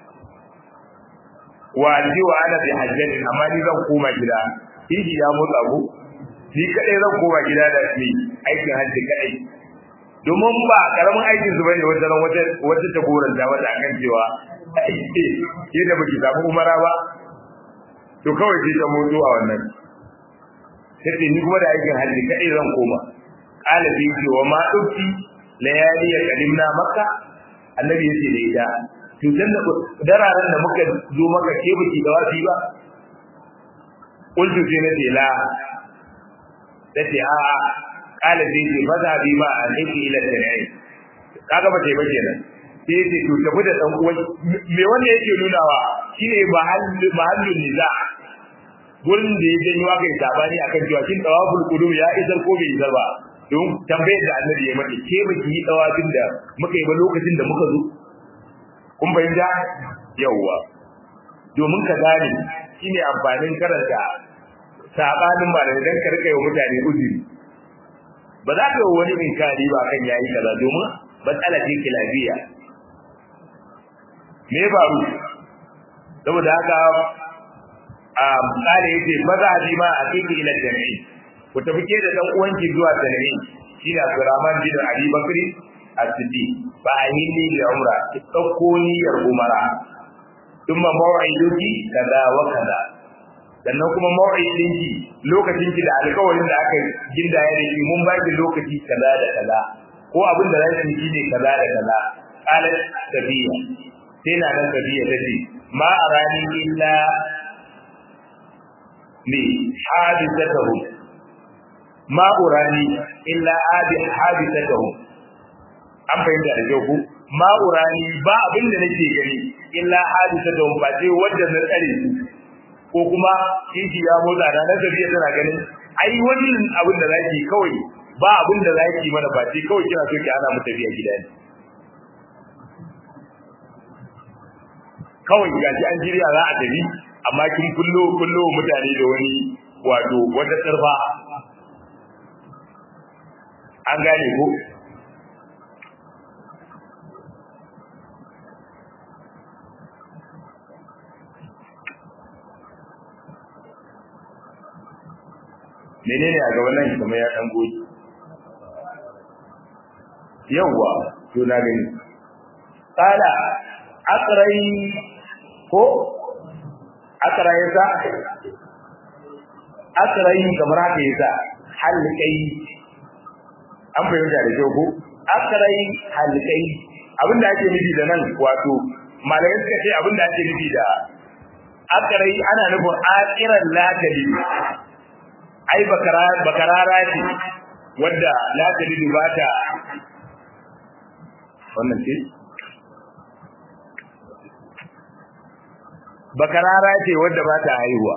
wa ji wa ana bi hajjatin amma ni zan koma gida shi ya motsa ku ni kadai zan koma gida da ni aikin hajji kadai domin ba karamin aikin su bane wata ran wata wata ta goranta wata akan cewa ke da baki samu umara ba to kawai sai ta motso a wannan sai ni kuma da aikin hajji kadai zan koma qala bi ce wa ma dukki layali ya kadimna makka annabi yace da ita to dan da dararen da muka zo maka ke baki da wasi ba qultu sai na ce la tace a a qala bi ce maza bi ma a aiki ila tarihi kaga ba tai ba kenan sai ce to tafi da dan uwan me wanda yake nunawa shine mahallin niza gurin da ya janyo aka yi sabani akan cewa kin tawaful qudum ya isar ko bai isar ba don tambayar da annabi ya mata ke ba ki yi tawafin da muka yi ba lokacin da muka zo kun bayyana yawwa domin ka gane shine amfanin karanta sabanin ba da dan ka rika yi mutane uzuri ba za ka yi wani inkari ba kan yayi kaza domin matsala ce kilabiya me ya faru saboda haka a kare yace maza bi ma a cikin ila jami'i ku tafi ke da dan uwanki zuwa jami'i shine Abdurrahman bin Ali Bakri as-Siddi fa ahilli li umra ki dauko niyyar umara thumma maw'iduki kaza wa kaza sannan kuma maw'idinki lokacin ki da alƙawarin da aka ginda ya riki mun ba ki lokaci kaza da kaza ko abin da zai yi ne kaza da kaza qalat tabiya sai na nan tabiya tace ma arani illa li hadithatahu ma urani illa adi hadithatahu an fahimta da kyau ku ma urani ba abin da nake gani illa hadithatahu ba sai wanda na tsare su ko kuma kishi ya motsa da nan tafiya tana ganin ai wannan abin da zaki kawai ba abin da zaki mana ba sai kawai kina so ki ana mu tafiya gida ne kawai gaji an shirya za a tafi amma kin kullo kullo mutane da wani wato wata tsarfa an gane ko menene a gaban nan kamar ya dan goji yawwa to na gani qala aqrai ko aqra yasa aqrai kamar haka yasa halqai an fahimta da kyau ko aqrai halqai abinda ake nufi da nan wato malamai suka ce abinda ake nufi da aqrai ana nufin aqiran latali ai bakara bakarara ce wadda latali ba ta wannan ce bakarara ce wadda ba ta haihuwa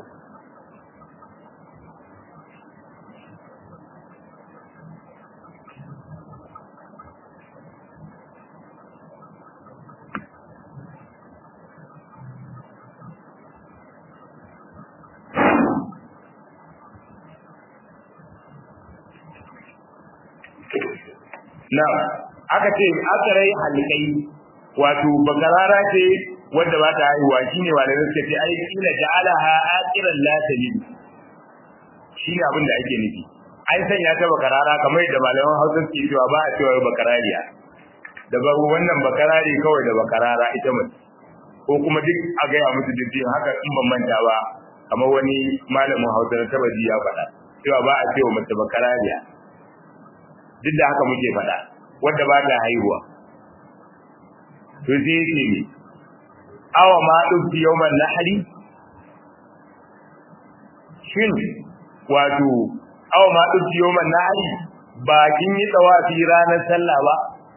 na aka ce aka rai halikai wato bakarara ce wanda ba ta haihuwa shine malamin suka ce ai kila ja'alaha aqiran la talid shine abin da ake nufi ai sanya ta bakarara kamar da malaman Hausa suke cewa ba a cewa bakarariya da babu wannan bakarari kawai da bakarara ita mace ko kuma duk a gaya musu duk haka in ban manta ba kamar wani malamin Hausa na tabaji ya faɗa cewa ba a cewa mace bakarariya duk da haka muke faɗa wanda ba ta haihuwa to sai yake ne awa ma dubbi yawman nahri shin wato awa ma dubbi yawman nahri ba kin yi tsawafi ranar sallah ba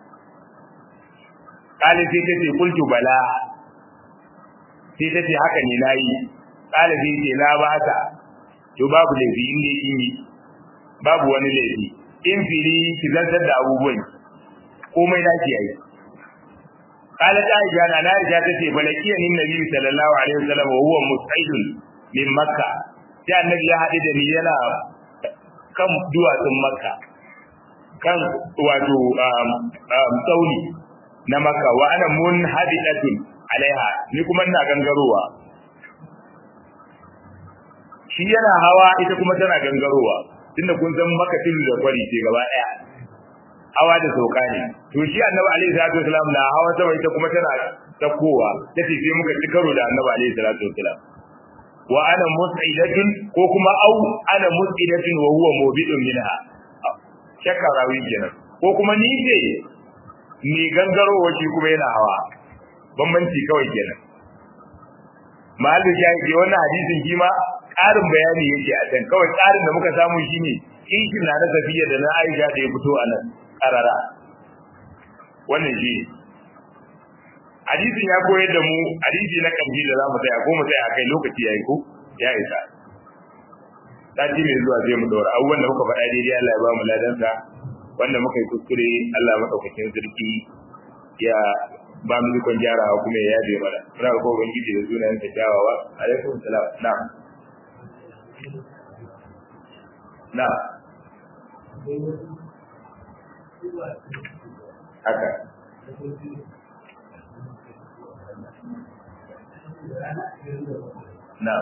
kale sai ta ce kultu bala sai ta ce haka ne nayi kale sai ce na ba ta to babu laifi inda kin yi babu wani laifi in fili ki zantar da abubuwan komai na ki yayi قالت عائشة أنا عائشة تتي فلقيني النبي صلى الله عليه وسلم وهو مستعد من مكة sai annabi ya haɗu da ni yana kan duwatsun makka kan wato tsauni na makka wa ana mun hadidatun alaiha ni kuma ina gangarowa shi yana hawa ita kuma tana gangarowa tunda kun san makka tudu da kwari ce gaba ɗaya hawa da sauka ne to shi annabi alaihi salatu wasalam na hawa sama ita kuma tana takowa tace sai muka ci karo da annabi alaihi salatu wasalam wa ana mus'idatun ko kuma au ana mus'idatun wa huwa mubidun minha shakka rawi kenan ko kuma ni ce ni gangarowa shi kuma yana hawa bambanci kawai kenan mahallu shahidi wannan hadisin shi ma ƙarin bayani yake a can kawai ƙarin da muka samu shine kishin na na safiya da na aisha da ya fito a nan karara wannan shi hadisin ya koyar da mu hadisi na kanji da za mu tsaya ko mu tsaya kai lokaci ya yi ko ya isa sati mai zuwa zai mu daura abubuwan da muka faɗa daidai Allah ya ba mu ladansa wanda muka yi kuskure Allah maɗaukakin sarki ya ba mu ikon gyarawa kuma ya yabe mana muna ga kowa ubangiji da sunayen sa kyawawa alaikum salam na'am na'am haka na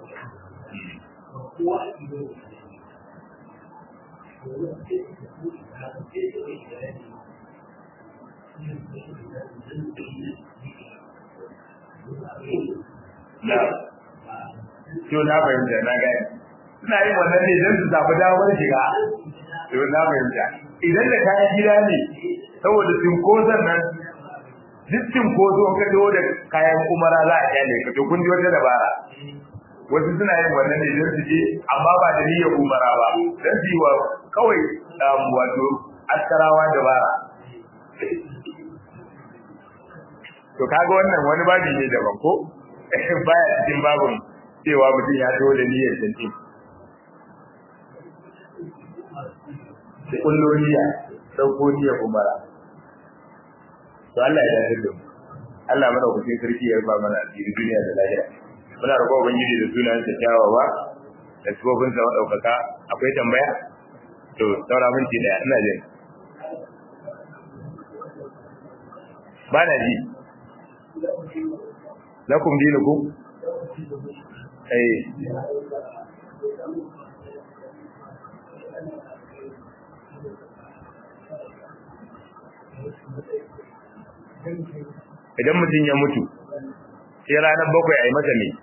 na to na fahimta na gani suna yin wannan ne don su samu damar shiga to na fahimta idan da kayan gida ne saboda cinkoson nan duk cinkoso ka dawo da kayan umara za a kyale ka to kun ji wata dabara wasu suna yin wannan ne don su je amma ba da niyyar umara ba don su yi wa kawai wato askarawa dabara to kaga wannan wani babi ne daban ko baya cikin babin cewa mutum ya dawo da niyyar tantin da kullo niyya dauko niyya umara to Allah ya dace da mu Allah mana ku sai sarki ya ba mana asiri duniya da lahira muna roƙon ubangiji da sunan sa kyawawa da sifofin sa madaukaka akwai tambaya to saura minti daya ina jin ba na ji lakum dinukum eh Thank you. idan mutum ya mutu sai ranar bakwai a yi masa ne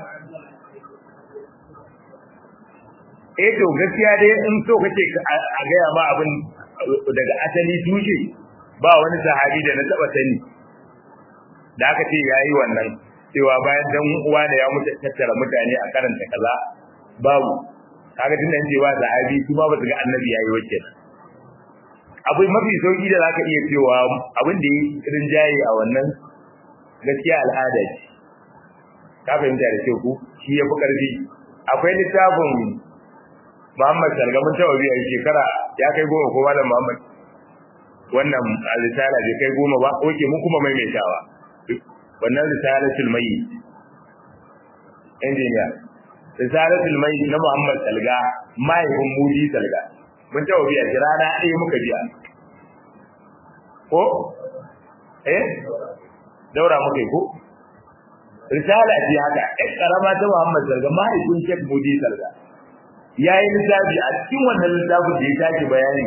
eh to gaskiya dai in so kace a gaya ma abin daga asali tushe ba wani sahabi da na taba sani da aka ce yayi wannan cewa bayan dan uwa da ya mutu tattara mutane a karanta kaza babu kaga tun da cewa sahabi kuma ba su ga annabi yayi wacce abu mafi sauki da zaka iya cewa abin da yi rinjaye a wannan gaskiya al'ada ce ka fahimta da kyau ku shi ya fi karfi akwai littafin Muhammad Salga mun taɓa biya shekara ya kai goma ko malam Muhammad wannan risala bai kai goma ba oke mun kuma maimaitawa wannan risalatul mayyit injiniya risalatul mayyit na Muhammad Salga mahaifin Mudi Salga mun taɓa biya shi rana ɗaya muka biya ko eh daura muka yi ko risala ce haka ɗan ƙarama ta Muhammad Salga mahaifin Sheikh Mudi Salga ya yi littafi a cikin wannan littafin da ya tashi bayani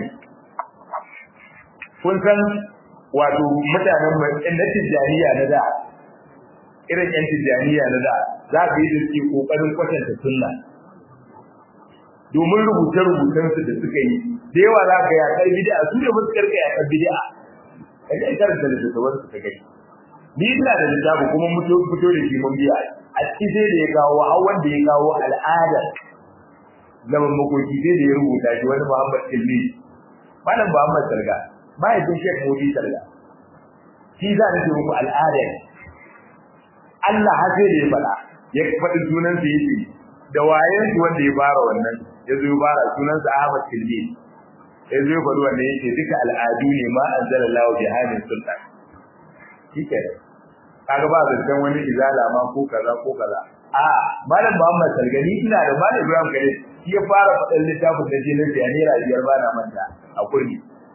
kun san wato mutanen na tijjaniya na da irin yan tijjaniya na da za ka yi da suke kokarin kwatanta sunna domin rubuce-rubucen su da suka yi da yawa za ka yaƙar bid'a su ne musu karka yaƙar bid'a ka ji karanta da littattafan su ka gani ni ina da littafi kuma fito da shi mun biya a cikin sai da ya kawo har wanda ya kawo al'adar zaman makoki sai da ya rubuta shi wani Muhammad Ilmi malam Muhammad Salga mahaifin Sheikh Modi Salga shi za ni ce muku al'ada Allah har sai da ya faɗa ya faɗi sunan sa yake da wayen shi wanda ya fara wannan ya zo ya fara sunan sa Ahmad Ilmi ya zo ya faɗi wannan yake duka al'adu ne ma anzalallahu bi hadin sultan shike kaga ba zancen wani izala ma ko kaza ko kaza a malam Muhammad Salgani ina da malam Ibrahim Khalil shi ya fara faɗin littafin da je na biya naira biyar ba na manta a kurmi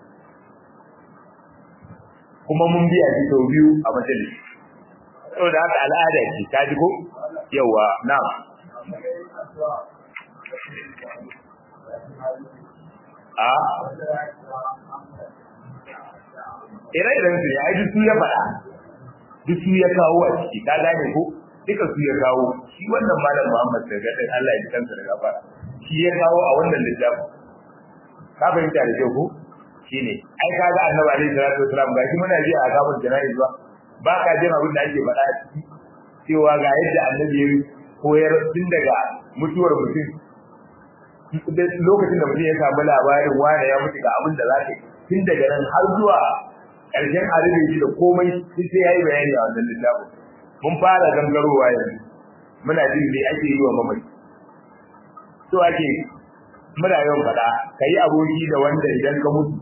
kuma mun biya shi sau biyu a majalis saboda haka al'ada ce ta ji ko yawa na a ire-iren su ne ai duk su ya faɗa duk su ya kawo a ciki ka gane ko duka su ya kawo shi wannan malam Muhammad da gadin Allah ya kansa da gafara shi ya kawo a wannan littafi ka fahimta da kyau ko shine ai kaga annabi alaihi salatu wasalam ga shi muna ji a gaban jana'i ba ba ka jin abin da ake faɗa a ciki cewa ga yadda annabi ya koyar tun daga mutuwar mutum lokacin da mutum ya samu labarin wane ya mutu ga abin da za ka yi tun daga nan har zuwa ƙarshen arziki shi da komai sai ya yi bayani a wannan littafin mun fara gangarowa yanzu muna jin me ake yi wa mamaci so ake muna yawan faɗa ka yi aboki da wanda idan ka mutu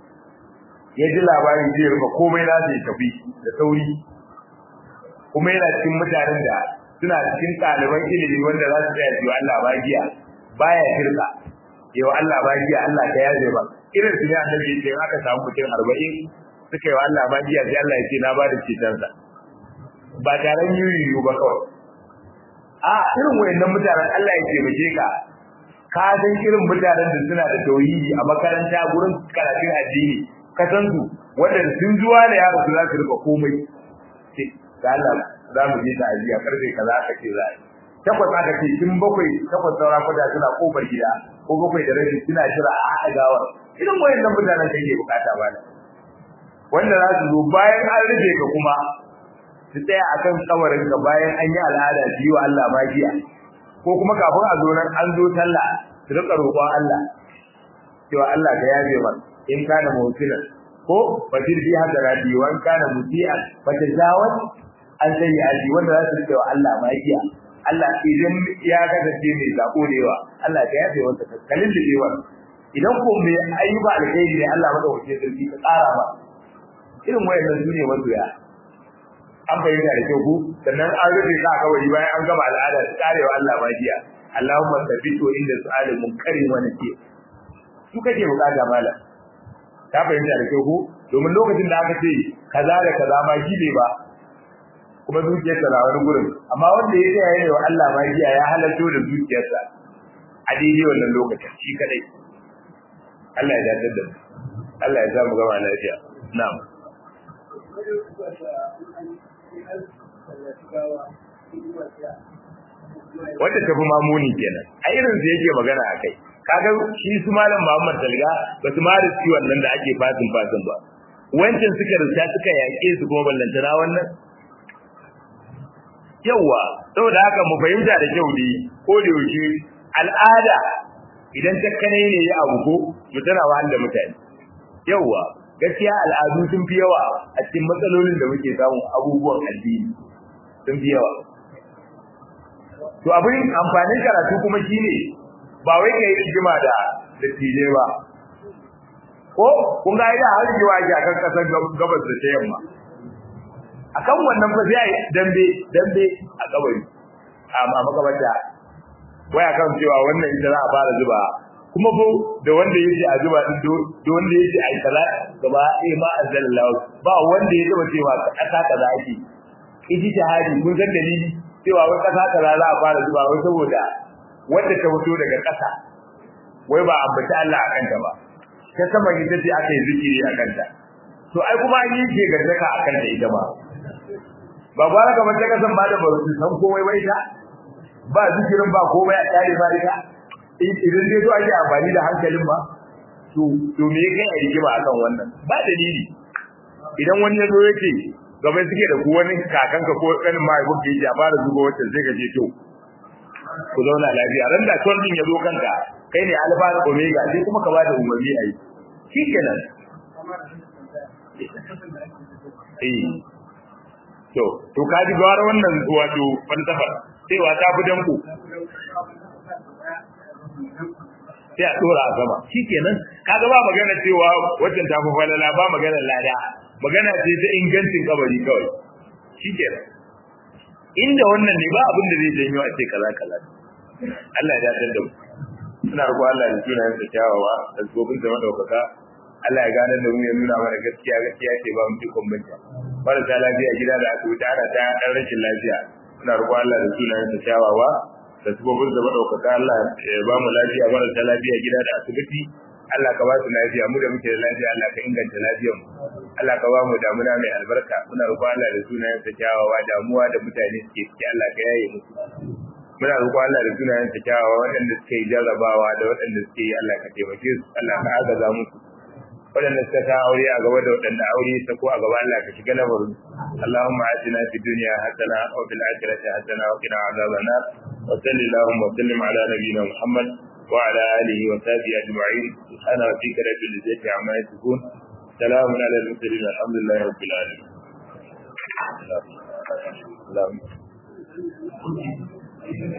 ya ji labarin zai rufe komai na zai tafi da sauri kuma yana cikin mutanen da suna cikin ɗaliban ilimi wanda za su tsaya su Allah bagiya baya shirka yau Allah bagiya Allah ka yaje ba irin su ne annabi ya ce in aka samu mutum arba'in suka yi wa Allah bagiya sai Allah ya ce na ba da cetonsa ba taron yiwu ba kawai a irin wayannan mutanen Allah ya taimake ka ka san irin mutanen da suna da tauhidi a makaranta gurin karatun addini ka san su wanda sun zuwa da yaro su za su rika komai sai ga Allah za mu je ta'aziya karfe kaza aka ce za a takwas aka ce tun bakwai takwas saura kwada suna kofar gida ko bakwai da rabi suna jira a haɗa gawar irin wayannan mutanen da ke bukata ba da wanda za su zo bayan an rufe ka kuma su tsaya akan kawarin ka bayan an yi al'ada su yi wa Allah magiya ko kuma kafin a zo nan an zo sallah su rika roƙon Allah cewa Allah ka yaje man in kana mutilan ko fatir bi hadarati wa in kana mutian fatajawaz an sai aji wanda za su cewa Allah magiya Allah idan ya kasance mai zako da yawa Allah ka yafe wanda kalin da yawa idan ko mai ayyuka alkhairi ne Allah madaukakin sarki ka tsara ba irin wayannan su ne masoya an bayyana da kyau ku sannan an rufe ka kawai bayan an gama al'ada ta karewa Allah magiya Allahumma tabitu inda su'ali munkarin wa nake su kake bukata mala ka bayyana da kyau ku domin lokacin da aka ce kaza da kaza ma shi ne ba kuma zuciyarsa na wani gurin amma wanda ya tsaya ne wa Allah magiya ya halarto da zuciyarsa a daidai wannan lokacin shi kadai Allah ya dace da Allah ya samu gama lafiya na'am wanda tafi mamuni kenan a irin su yake magana a kai kaga shi su malam Muhammad Talga ba su ma riski wannan da ake fasin fasin ba wancan suka rista suka yaƙe su kuma ballantana wannan yawa saboda haka mu fahimta da kyau ne ko da yaushe al'ada idan takkane ne ya abu ko to tana wahal da mutane yawa gaskiya al'adu sun fi yawa a cikin matsalolin da muke samu abubuwan addini sun fi yawa to abin amfanin karatu kuma shine ba wai kai rigima da dattijai ba ko kun ga ida har yiwa ki akan kasar gabas da ta yamma akan wannan fa sai dambe dambe a kabari a makabarta waya kan cewa wannan ita za a fara zuba kuma ko da wanda yake a zuba din da wanda yake a kaza gaba eh ma azallahu ba wanda ya taba cewa kasa kaza ake iji jihadi kun san dalili cewa wai kasa kaza za a fara zuba wai saboda wanda ta fito daga kasa wai ba ambaci Allah a kanta ba ta sama ita ce aka yi zikiri a kanta to ai kuma an yi ce gardaka a kanta ita ba ba gwara kamar ta kasan ba da ba su san komai ba ita ba zikirin ba komai a tare ba ita idan dai zo ake amfani da hankalin ba to to me yake a rigima akan wannan ba dalili idan wani ya zo yake gaba suke da ku wani kakanka ko kanin mahaifin da yake a fara zuba wacce sai ka je to ku zauna lafiya ran da ton din ya zo kanka kai ne alfa da omega sai kuma ka bada umarni a yi shikenan eh to to ka ji gwara wannan wato falsafa cewa ta fi danko sai a dora a sama shikenan kaga ba magana cewa wajen ta fi falala ba magana lada magana ce ta ingancin kabari kawai shikenan inda wannan ne ba abin da zai janyo a ce kaza kaza Allah ya dace da mu ina roƙo Allah ya tuna da kyawawa da gobin da madaukaka Allah ya gane da mu ya nuna mana gaskiya gaskiya ce ba mu cikon banta marasa lafiya gida da asibiti ana ta dan rashin lafiya ina roƙo Allah da tuna da kyawawa da gobin da madaukaka Allah ya ba mu lafiya marasa lafiya gida da asibiti Allah ka ba su lafiya mu da muke da lafiya Allah ka inganta lafiyar mu Allah ka ba mu damuna mai albarka muna roƙon Allah da sunayen sa kyawawa damuwa da mutane suke ciki Allah ka yaye musu muna roƙon Allah da sunayen sa kyawawa waɗanda suke yi jarrabawa da waɗanda suke yi Allah ka taimake su Allah ka agaza musu waɗanda suka sa aure a gaba da waɗanda aure ta ko a gaba Allah ka shiga lamarin Allahumma atina fid dunya hasana wa fil akhirati hasana wa qina adhaban nar wa sallallahu wa sallim ala nabiyyina Muhammad وعلى آله وصحبه أجمعين سبحان ربك رب العزة عما يصفون سلام على المرسلين الحمد لله رب العالمين. اللهم